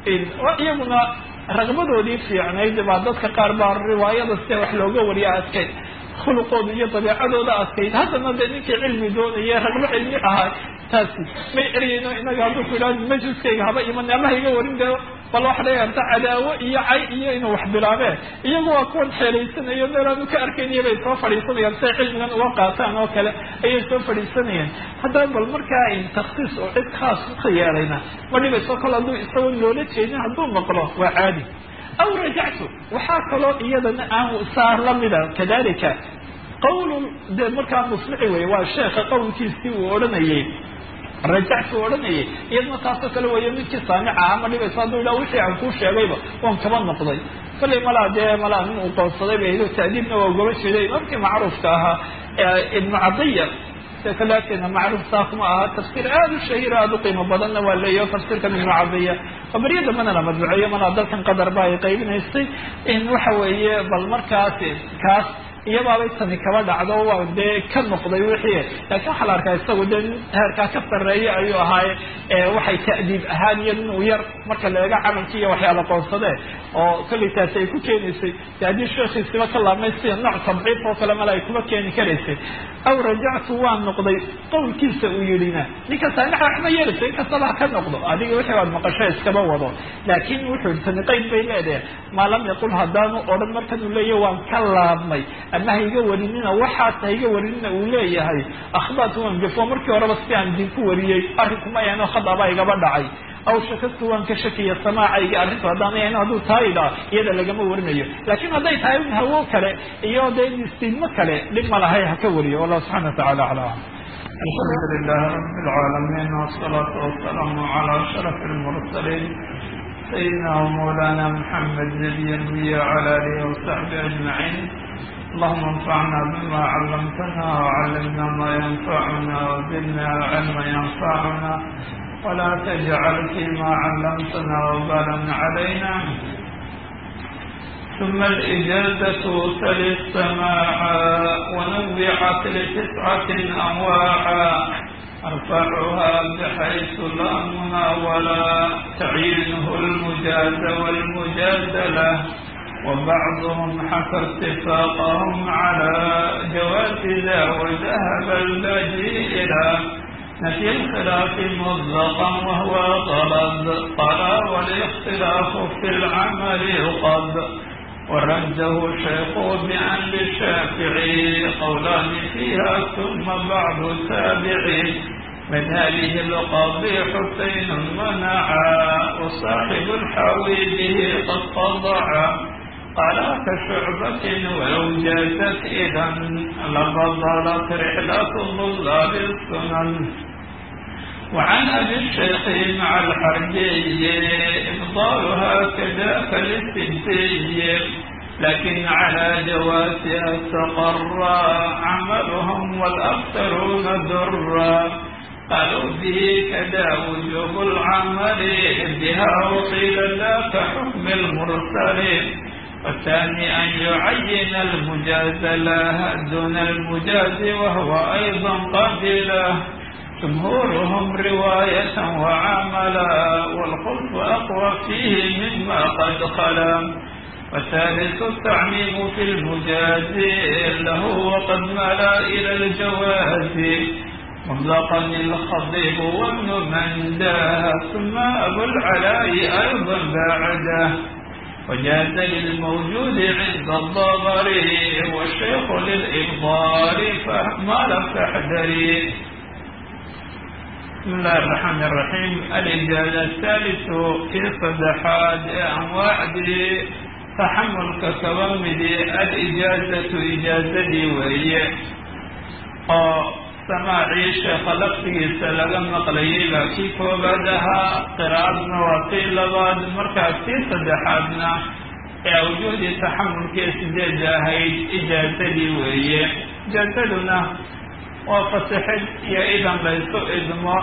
iyaguna raqbadoodii fiicnayd baa dadka qaar baa riwaayada sida wax looga wariya adkayd khuluqooda iyo dabeecadooda adkayd haddana dee ninkii cilmi doonaya ragbo cilmi ahaa taasi may ereyeyno inaga hadduu ku yidhahdo majliskayga haba iman ama ha iga warin dee bal waxa dhici karta cadaawo iyo cay iyo inuu wax bilaabeen iyagu waa kuwan xeelaysanayo meel aanu ka arkayniyo bay soo fadhiisanayaan siay cilmigan uga qaataan oo kale ayay soo fadhiisanayaan haddaba bal markaa taksiis oo cid khaas ka yeelayna ma dhibayso kol hadduu isagoo loola jeedin hadduu maqlo waa caadi aw rajactu waxaa kaloo iyadana aan saa lamida kadalika qawl de markaa muslici wey waa sheekha qowlkiisii uu odhanayay rajactu odhanayay iyadna taasoo kale weeyo midkii saamica aha ma dhibayso hadduu yidhaha wixii aan kuu sheegayba waan kaba noqday kollay malaa dee malaa nin uu qoonsaday ba hdo ta'diibna waa ugaba jeeday imaamkii macruufka ahaa ibnu cadiya kalakeena macruuf saa kuma aha tafsiir aada u shahiiro aada u qiimo badanna waa leeyaho tafsiirkan ibnu cadiya oo beryo dambana la madbuceeyo malaa dalkan qadar ba ay qaybinaysay in waxa weeye bal markaas kaas iyabaabay tani kaba dhacdo waa dee ka noqday wixii laakiin waxaa la arkaa isagu dee heerkaa ka sarreeya ayuu ahaaye waxay ta'diib ahaan iyo nin uu yar marka la eego camalkii iyo waxyaala qoonsadee oo kollay taasi ay ku keenaysay de haddii sheekhiisiba ka laabmay sida nooc tabciif oo kale male ay kuma keeni karaysay aw rajactu waan noqday qowlkiisa uu yidhina ninka saamixa waxma yeelayso inkastaba ha ka noqdo adiga wixii waad maqasho iskaba wado laakiin wuxuu tani qeyd bay leedahay maa lam yaqul haddaanu odhan markan uu leeyahy waan ka laabmay ama ha iga warinina waxaas ha iga warinina uu leeyahay akhbaatu waan gafo markii horeba si aan idinku wariyey arrinku ma yaano khadabaa igaba dhacay aw shakagtu waan ka shakiya samaacayga arrintu haddaan yaano hadduu taa idhaa iyada lagama warinayo laakiin hadday tahay hawo kale iyo dee istiidmo kale dhib ma lahay ha ka wariyo wallahu subxana watacala aclam alxamdu lilah rabi lcaalamiin wsalaatu wasalaamu cala ashraf lmursaliin sayidina wmawlana muxamed nabiy lmiy wcala alihi wasaxbi ajmaciin allahuma anfacna bima callamtana wcallimna ma yanfacuna wzidna cilma yanfacuna wla tajcal fima callamtana wbalan calayna ثم الإجازة تلي السماعا ونوعت لتسعة أنواعا أرفعها بحيث لا مناولا تعينه المجاز والمجاز له وبعضهم حكى اتفاقهم على جواز ذا وذهب البديء إلى نفي الخلاف مطلقا وهو غلط قال والاختلاف في العمل قد ورده شيخ بأن للشافعي قولان فيها ثم بعض تابعي من هذه القاضي حسين منعا وصاحب الحاوي به قد قضعا قال كشعبة ولو جازت إذا لفضلت رحلة ضلال السنن وعن أبي الشيخ مع الحربي إفضالها كذاك للسدي لكن على جوازها استقر عملهم والأكثرون درا قالوا به كذا وجوب العمل بها وقيل لا كحكم المرسلين والثاني أن يعين المجاز له دون المجاز وهو أيضا قبله جمهورهم رواية وعملا والخلف أقوى فيه مما قد خلا والثالث التعميم في المجاز له وقد ملا إلى الجواز مطلقا الخطيب وابن منداه ثم أبو العلاء أيضا بعده وجاز للموجود عند الضبري والشيخ للإبضار فما تحذري بسم الله الرحمن الرحيم الإجازة الثالث في صدحات أنواع تحمل ككوامد الإجازة إجازة وهي سماعي شيخ لفtigiisa laga maqlayay baa kii koobaad ahaa qiraa'adna waa kii labaad markaa kii saddexaadna ee awjuhdii taxamulkii sideeda ahayd ijaazadii weeye ijaazaduna waa fasaxid iyo idan laysu idmo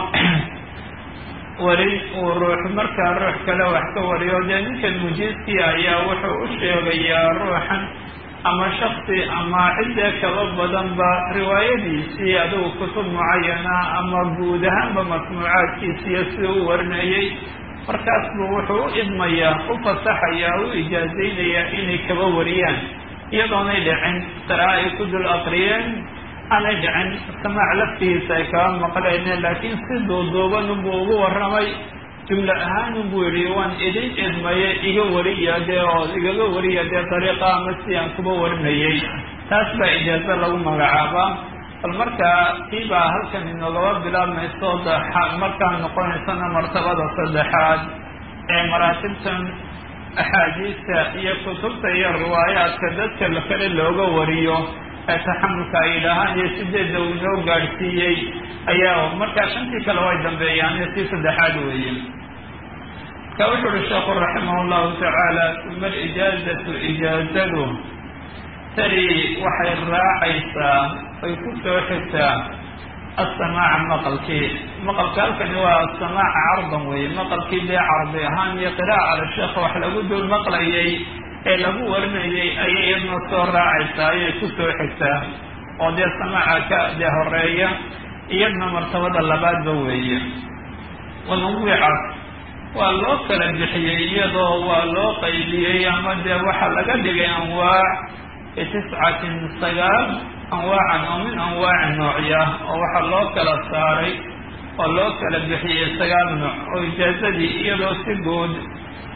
weli uu ruux markaa ruux kale wax ka wariyo dee ninkan mujiiskii ayaa wuxuu u sheegayaa ruuxan ama shaksi ama cidee kaba badanba riwaayadiisii adigu kutub mucayana ama guud ahaanba masmuucaadkiisiiyo si u warinayay markaas buu wuxuu u idmayaa u fasaxayaa u ijaazaynayaa inay kaba wariyaan iyadoonay dhicin qira'a ay ku dul aqriyeen aanay dhicin samaac laftigiisa ay kaba maqleyneen laakiin si duuduuban unbuu ugu warramay jumlo ahaan unbuu yidhi waan idin idmaye iga wariya dee oo igaga wariya dee dariiqa ama si aan kuba warinayay taas baa ijaazo lagu magacaabaa bal markaa kii baa halkan inoogaba bilaabmayso markaa noqonaysana martabada saddexaad ee maraatibtan axaadiista iyo kutubta iyo riwaayaadka dadka kale looga wariyo ee taxamulka ay yidhaahaan iyo sideedda uu inoo gaadhsiiyey ayaa markaa shantii kale way dambeeyaan tii saddexaad weeye marka wuxu uhi sheekhu raximah llahu tacaala uma alijaazatu ijaazadu tari waxay raacaysaa ay ku soo xigtaa asamaaca maqalkii maqalka halkani waa asamaaca cardan weeye maqalkii dee cardi ahaan iyo qiraa'a ala sheekha wax lagu dul maqlayay ee lagu warinayay ayay iyadna soo raacaysaa ayay ku soo xigtaa oo dee samaaca ka dee horeeya iyadna martabada labaadba weeye wanuwicat waa loo kala bixiyey iyadoo waa loo qaybiyey ama dee waxaa laga dhigay anwaac bitiscatin sagaal anwaacan oo min anwaaci noocya oo waxaa loo kala saaray oo loo kala bixiyey sagaal nooc oo ijaazadii iyadoo si guud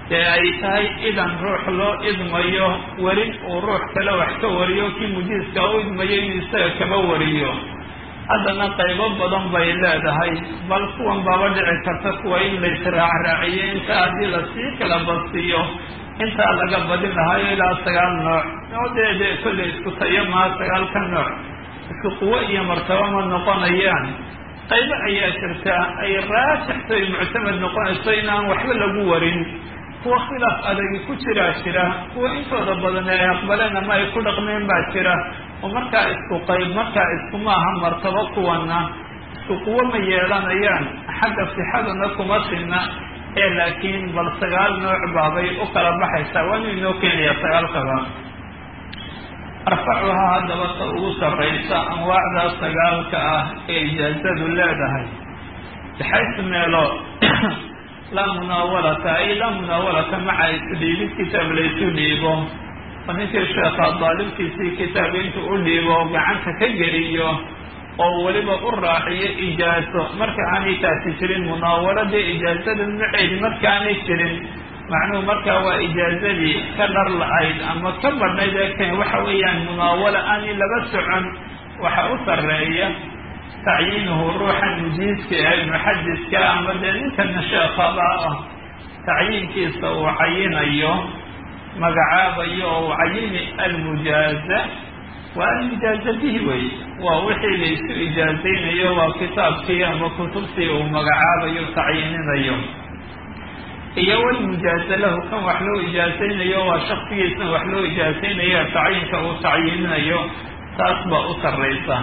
dee ay tahay idan ruux loo idmayo werin uu ruux kale wax ka wariyo kii mujiiska u idmayo inuu isaga kaba wariyo haddana qaybo badan bay leedahay bal kuwan baaba dhici karta kuwa in la israacraaciyo inta haddii lasii kala basiyo intaa laga badin lahayo ilaa sagaal nooc oo dee dee kolley isku tayo maa sagaalka nooc isku quwo iyo martabo ma noqonayaan qaybo ayaa jirta ay raajixto ay muctamad noqonayso inaan waxba lagu warin kuwa khilaaf adagi ku jiraa jira kuwa intooda badan ay aqbaleen ama ay ku dhaqmeen baa jira oo markaa isku qayb markaa iskuma aha martabo kuwana isku quwo ma yeelanayaan xagga sixadana kuma sinna ee laakiin bal sagaal nooc baabay u kala baxaysaa waanu inoo keenayaa sagaalkaba arfacuhaa haddaba ta ugu sarraysa anwaacdaa sagaalka ah ee ijaazadu leedahay baxaysu meelo laa munaawalata ay laa munaawalata maca isdhiibid kitaab laysu dhiibo oo ninkii sheekha daalibkiisii kitaab intuu u dhiibo gacanta ka geliyo oo weliba u raaciyo ijaazo marka aanay taasi jirin munaawaladii ijaazada maceedi markaanay jirin macnuhu markaa waa ijaazadii ka dhar la-ayd ama ka badhnayd ee keen waxa weeyaan munaawalo aanay laba socon waxa u sarreeya tacyiinuhu ruuxan mujiiska ee muxadiska ama dee ninkana sheekhaba ah tacyiinkiisa uu cayinayo magacaabayo oo uu cayini almujaaza waa almujaaza bihi wey waa wixii laysu ijaazaynayo waa kitaabkii ama kutubtii uu magacaabayo tacyiininayo iyo walmujaaza lahu kan wax loo ijaazaynayo waa shaksigiisna wax loo ijaazaynayo tacyiinka uu tacyiininayo taas baa u sarraysa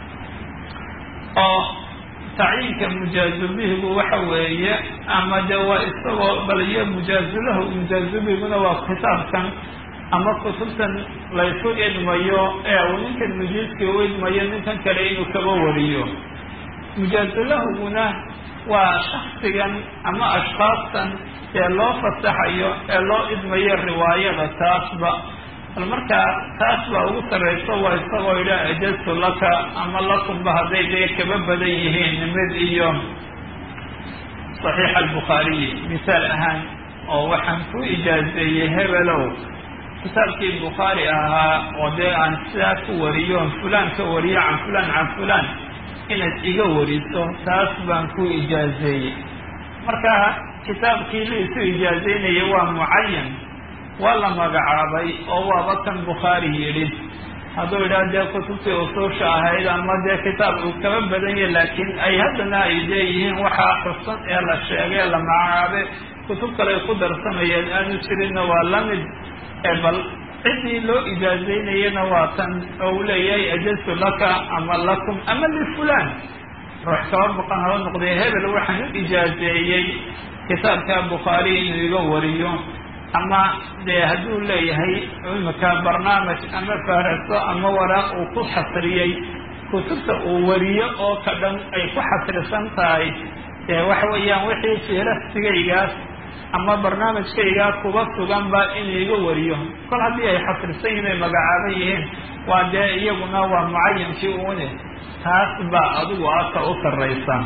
oo tacyiinka mujaazubihigu waxa weeye ama de waa isagoo bal iyo mujaazulahu mujaazubihiguna waa kitaabkan ama kutubtan laysu idmayo ee uu ninkan mujiiskii u idmayo ninkan kale inuu kaba wariyo mujaazulahuguna waa shaksigan ama ashkaastan ee loo fasaxayo ee loo idmayo riwaayada taasba bal markaa taas baa ugu sarrayso waa isagoo idhaa ajaztu laka ama lakumba hadday dee kaba badan yihiin mid iyo saxiix albukhaariyi misaal ahaan oo waxaan ku ijaazeeyey hebelow kitaabkii bukhaari ahaa oo dee aan sidaa ku wariyo fulaan ka wariyo can fulaan can fulaan inaad iga wariso taas baan ku ijaazeeyey marka kitaabkii la isu ijaazeynaya waa mucayan waa la magacaabay oo waaba kan bukhaari yidhi hadduu idhaha dee kutubtii usuusha ahayd ama dee kitaab uu kaba badan yahy laakiin ay haddana ay leeyihiin waxaa xusan ee la sheegay ee la magacaabay kutub kale ay ku darsamayeen aanu jirinna waa la mid ee bal ciddii loo ijaazaynayana waa tan oo uu leeyahay ajaztu laka ama lakum ama lifulaan ruux kaba baqan haba noqday hebel waxaan u ijaazeeyey kitaabka bukhaari inuu iga wariyo ama dee hadduu leeyahay imika barnaamij ama faaraso ama waraaq uu ku xasriyey kutubta uu wariyo oo ka dhan ay ku xasrisan tahay dee waxa weeyaan wixii fiirasigaygaas ama barnaamijkaygaa kuba suganba in iga wariyo kol haddii ay xasrisan yihin ay magacaaban yihiin waa dee iyaguna waa mucayankii uune taas baa adigu aka u sarraysa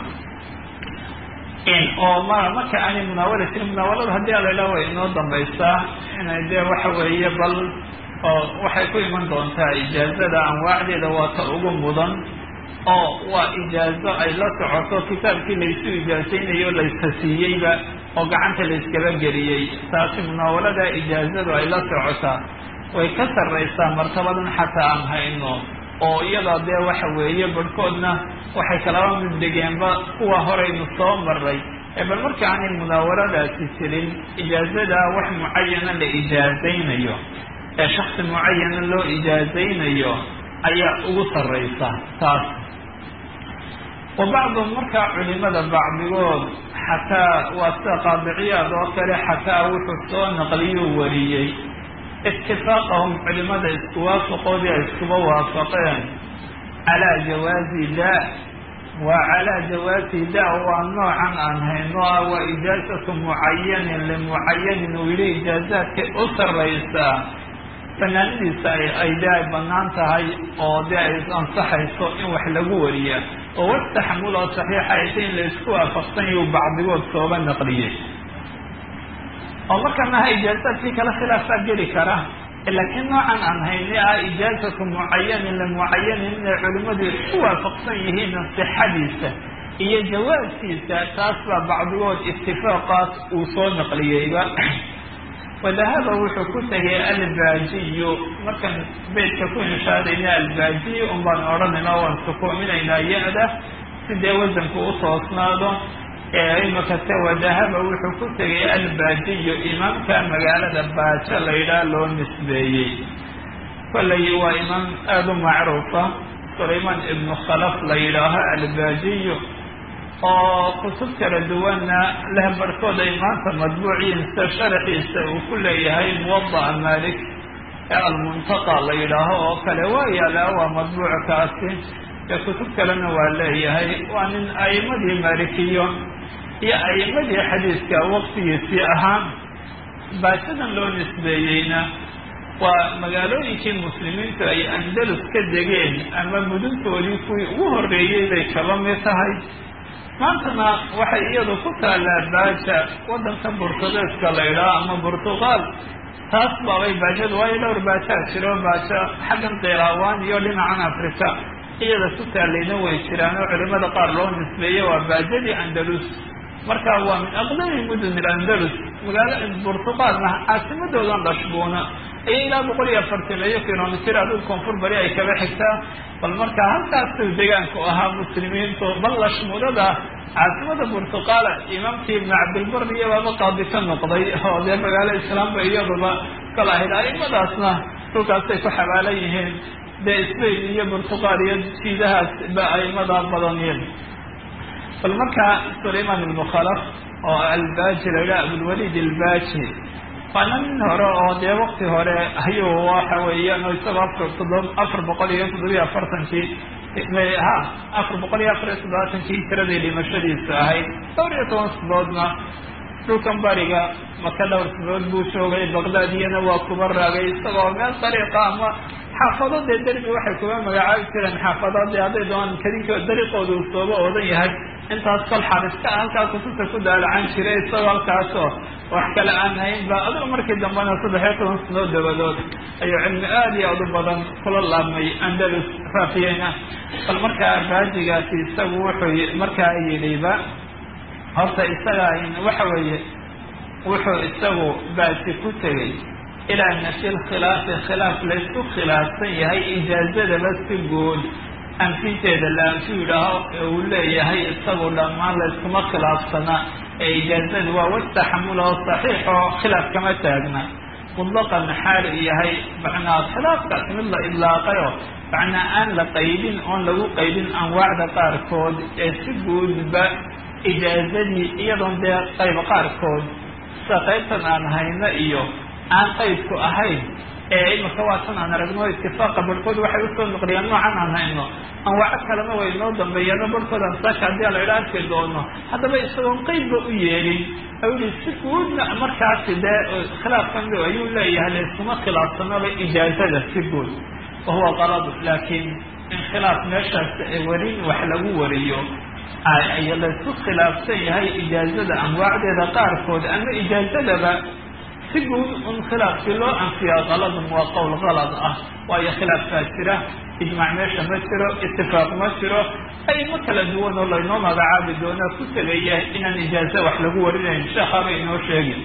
oo ma marka aanay munaawala jirin munaawalada haddii alayla way inoo dambaysaa inay dee waxa weeye bal oo waxay ku iman doontaa ijaazada anwaacdeeda waa ta ugu mudan oo waa ijaazo ay la socoto kitaabkii laysu ijaazaynayo laysasiiyeyba oo gacanta layskaba geliyey taasi munaawalada ijaazadu ay la socotaa way ka sarraysaa martabadan xataa aan hayno oo iyada dee waxa weeye barhkoodna waxay kalaba mid dhigeenba kuwa horaynu soo maray ee bal marka aanay munaawaladaasi jirin ijaazada wax mucayana la ijaazaynayo ee shaksi mucayana loo ijaazaynayo ayaa ugu sarraysa taas wa bacduhum markaa culimada bacdigood xataa waa sida qaadiciyaad oo kale xataa wuxuu soo naqliyuu wariyey itifaaqahum culimada isku waafaqoodii ay iskuba waafaqeen calaa jawaazi da waa calaa jawaazi da waa noocan aan hayno ah waa ijaazatu mucayanin limucayanin uu yidhi ijaazaadkay u sarraysaa fanaanadiisa ay de ay banaan tahay oo dee ay ansaxayso in wax lagu wariya oo wax taxamul oo saxiixa ayta in la isku waafaqsan yahu bacdigood sooba naqliyey oo marka maha ijaazaadkii kale khilaafaa geli kara laakiin noocan aan hayni ah ijaazatu mucayanin limucayanin inay culimadu isku waafaqsan yihiin sixadiisa iyo jawaabkiisa taas baa bacdigood itifaaqaas uu soo naqliyeyba wadahaba wuxuu ku tegay albaajiyu markaan beytka ku inshaadayna albaajiy un baan odhanayna waan sukoominaynaa ya-da sidee wasanku u toosnaado imakase wadahaba wuxuu ku tegay albaajiyu imaamka magaalada baajo la yidhaha loo nisbeeyey kollay waa imaam aada u macruufa sulaymaan ibnu khalaf la yidhaaho albaajiyu oo kutub kala duwanna leh barhkood ay maanta madbuuciinsa sharaxiisa uu ku leeyahay muwada'a malik ee almuntaqa la yidhaaho oo kale waa yaala waa madbuuc kaasi ee kutub kalena waa leeyahay waa nin a'imadii malikiyo iyo a'imadii xadiiska waqtigiisii ahaan baajadan loo nisbeeyeyna waa magaalooyinkii muslimiintu ay andalus ka degeen ama muduntoodii kuwii ugu horreeyey bay kaba mid tahay maantana waxay iyadu ku taallaa baaja waddanka burtugeeska la yidhaho ama burtuqaal taas baabay baajadu waayo dhowr baajaa jiro baajo xaggan qiraawaan iyo dhinacan africa iyada ku taallayna way jiraan oo culimada qaar loo nisbeeye waa baajadii andalus marka waa min aqdami mudun ilandalus magaalo burtuqaalna caasimadoodan dhashbuuna ayay ilaa boqol iyo afartameeyo kilomitr adul koonfur bari ay kaba xigtaa bal marka halkaasuu degaanku ahaa muslimiintu bal lashmuudada caasimada burtuqaala imaamkii ibnu cabdilbar iyo baaba qaadi ka noqday oo dee magaalo islaamba iyaduba kala ahayd aimadaasna dhulkaasay ku xabaalan yihiin dee spain iyo burtuqaal iyo jiidahaas ba aimada badanyiin bal marka sulayman ibnu khalaf oo albaaji la yidhaha abulwalid albaaji waana nin hore oo dee wakti hore ayuu waxa weeyaan isagoo afar todob afar boqol iyo toddobiyo afartankii ha afar boqol iyo afar iyo toddobaatankii tiradii dhimashadiisu ahayd dhowr iyo toban sadoodna dhulkan bariga maka dhowr sadood buu joogay baqdaadiyana waa kuba raagay isagoo meel dariiqa ama xaafado dee derbi waxay kuga magacaabi jireen xaafado dee hadday doonaan kadinka dariiqooda uu sooba oodan yahay intaas kol xariska halkaa kutubta ku daalacan jiray isagoo halkaasoo wax kale aan hayn ba adiga markii dambena saddex iyo toban sanoo dabadood ayuu cilmi aada iyo aad u badan kula laabmay andalus faafiyeyna bal markaa baajigaasi isagu wuxuu markaa yidhiba horta isaga waxa weeye wuxuu isagu baaji ku tegey ilaa nafi lkhilaafi khilaaf laysku khilaafsan yahay ijaazadaba si guud anfinteeda la anfi yidhaaho uu leeyahay isagu dhammaan layskuma khilaafsana ee ijaazada waa wastaxamula oo saxiix oo khilaaf kama taagna mutlaqan xaal yahay macnaa khilaafkaas mid la idlaaqayo macnaa aan la qaydin oon lagu qaydin anwaacda qaarkood ee si guudba ijaazadii iyadoon dee qayb qaarkood sida qaybtan aan hayno iyo aan qaydku ahayn ee imika waatan aan aragno itifaaqa barhkood waxay usoo noqliyaan noocan aan hayno anwaaco kalena way inoo dambeeyaano barhkood ansaaka haddii a la idha arki doono haddaba isagoon qeydba u yeelin ayuu yihi si guudna markaasi dee khilaafkan ayuu leeyahay layskuma khilaafsanaba ijaazada si guud wahuwa qalad laakiin in khilaaf meeshaas warin wax lagu wariyo ay laysku khilaafsan yahay ijaazada anwaacdeeda qaarkood ama ijaazadaba si guud un khilaafkii loo anfiyaa qaladun waa qowl qalad ah waayo khilaafkaa jira ijmaac meesha ma jiro itifaaq ma jiro aymo kala duwan oo laynoo magacaabi doonaa ku tegaya inaan ijaaza wax lagu warinayn sheekhaaba inoo sheegin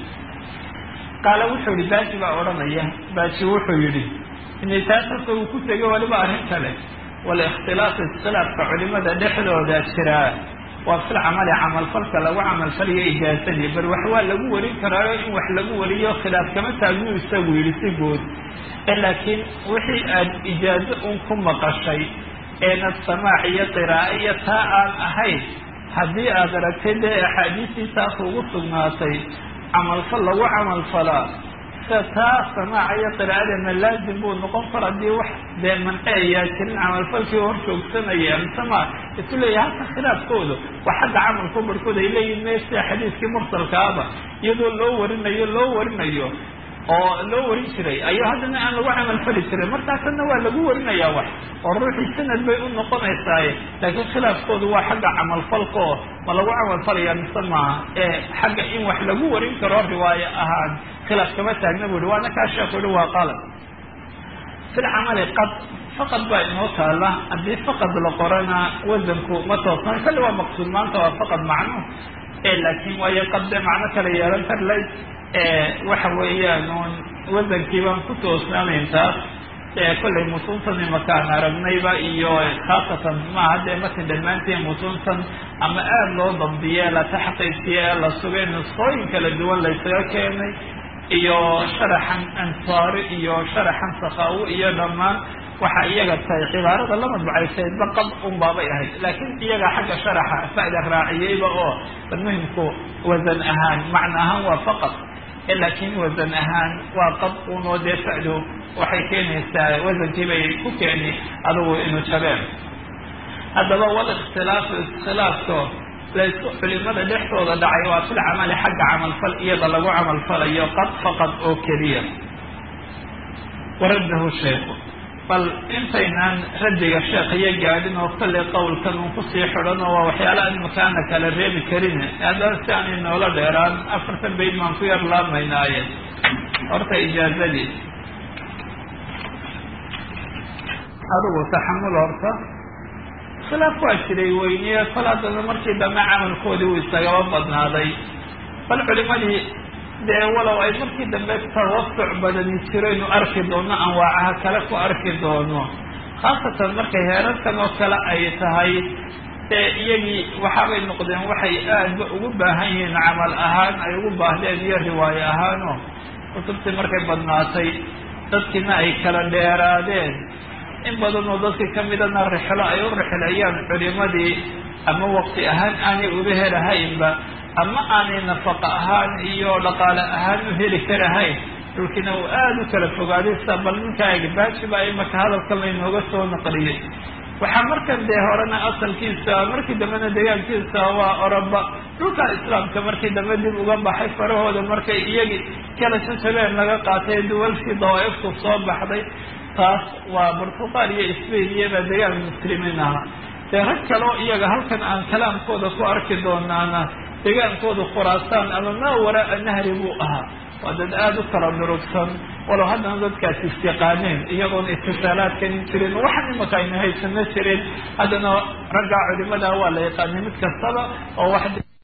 qaala wuxuu yihi baaji baa odhanaya baaji wuxuu yihi inay taas horta uu ku tegay waliba arrin kale walikhtilaafi iskhilaafka culimada dhexdooda jiraa waa fil camali camalfalka lagu camalfalayo ijaazadii bal wax waa lagu warin karaayo in wax lagu wariyo khilaaf kama taagnu isagu yidhi si guud laakiin wixii aad ijaazo un ku maqashay eena samaac iyo qiraa'e iyo taa aan ahayn haddii aad aragtay dee axaadiistii taas ugu sugnaatay camalfal lagu camalfalaa sida taa samaaca iyo qiraa'adeena laazim buu noqon kar haddii wax dee manceeyaa jirin camalfalkii hor joogsanaya amsama isu leeyahay halka khilaafkooda waa xagga camalku barhkood ay leeyihin me sida xadiiskii mursalkaaba iyadoo loo warinayo loo warinayo oo loo warin jiray ayaa haddana aan lagu camal fali jiray markaasna waa lagu warinayaa wax oo ruuxii sanad bay u noqonaysaaye laakiin khilaafkoodu waa xagga camalfalka oo ma lagu camalfalaya mise maaha ee xagga in wax lagu warin karo riwaayo ahaan khilaaf kama taagna bu ihi waana kaa sheeku ihi waa qalad fi lcamali qad faqad baa inoo taala haddii faqad la qorana wasanku ma toosnaan kalli waa maqsuud maanta waa faqad macno laakiin waayo qad dee macno kale yeelan karlay waxa weeyaan un wasankii baan ku toosnaanayn taas kollay mutuuntan imakaan aragnayba iyo khaasatan maaha dee matin dhammaantiin mutuuntan ama aada loo dambiye la taxqiijiye ee la sugay nusqooyin kala duwan laysaga keenay iyo sharaxan ansaari iyo sharaxan sakaawo iyo dhammaan waxa iyaga tahay cibaarada la madbacaysaydba qad un baabay ahayd laakiin iyaga xagga sharaxa fa'da raaciyeyba oo bal muhimku wasan ahaan macna ahaan waa faqad laakiin wasan ahaan waa qad unoo dee fa'du waxay keenaysaa wasankii bay ku keeni adugu inu jabeen haddaba wal ikhtilaafu iskhilaafko laysku culimada dhexdooda dhacay waa fil camali xagga camalfal iyada lagu camalfalayo qad faqad oo keliya waradahu sheekhu bal intaynaan raddiga sheekhiyo gaadhin oo kollay qowlkan uun kusii xidhan oo waa waxyaalaha imakaana kala reebi karin haddana si aanay noola dheeraan afartan bayd maan ku yar laabmaynaaye horta ijaazadii adigu taxamul horta khilaaf waa jiray weyniye kol haddana markii dambe camalkoodii uu isagaba badnaaday bal culimadii dee walow ay markii dambe tawasuc badani jiraynu arki doono anwaacaha kale ku arki doono khaasatan markay heerarkan oo kale ay tahay dee iyagii waxaabay noqdeen waxay aadba ugu baahan yihiin camal ahaan ay ugu baahdeen iyo riwaayo ahaanoo kutubtii markay badnaatay dadkiina ay kala dheeraadeen in badan oo dadkii kamidana rixlo ay u rixlayaan culimadii ama waqti ahaan aanay uga helahaynba ama aanay nafaqa ahaan iyo dhaqaale ahaan u heli karahayn dhulkiina uu aada u kala fogaaday sa bal ninkaa egbaaji baa imaka hadalkan laynooga soo naqliyey waxaa markan dee horena asalkiisa markii dambena deegaankiisa waa oroba dhulka islaamka markii dambe dib uga baxay farahooda markay iyagii kala jajabeen laga qaatay duwalkii dawaaiftu soo baxday taas waa burtuqaal iyo sbain iyobaa deegaan muslimiin ahaa dee rag kaleo iyaga halkan aan kalaamkooda ku arki doonaana degaankooda khuraasaan ama maa waraa nahri buu ahaa waa dad aada u kala durugsan walow haddana dadkaas isyaqaaneen iyagoona itisaalaadkan jirin waxan imaka ayna haysano jirin haddana raggaa culimada waa la yaqaanay mid kastaba oo wax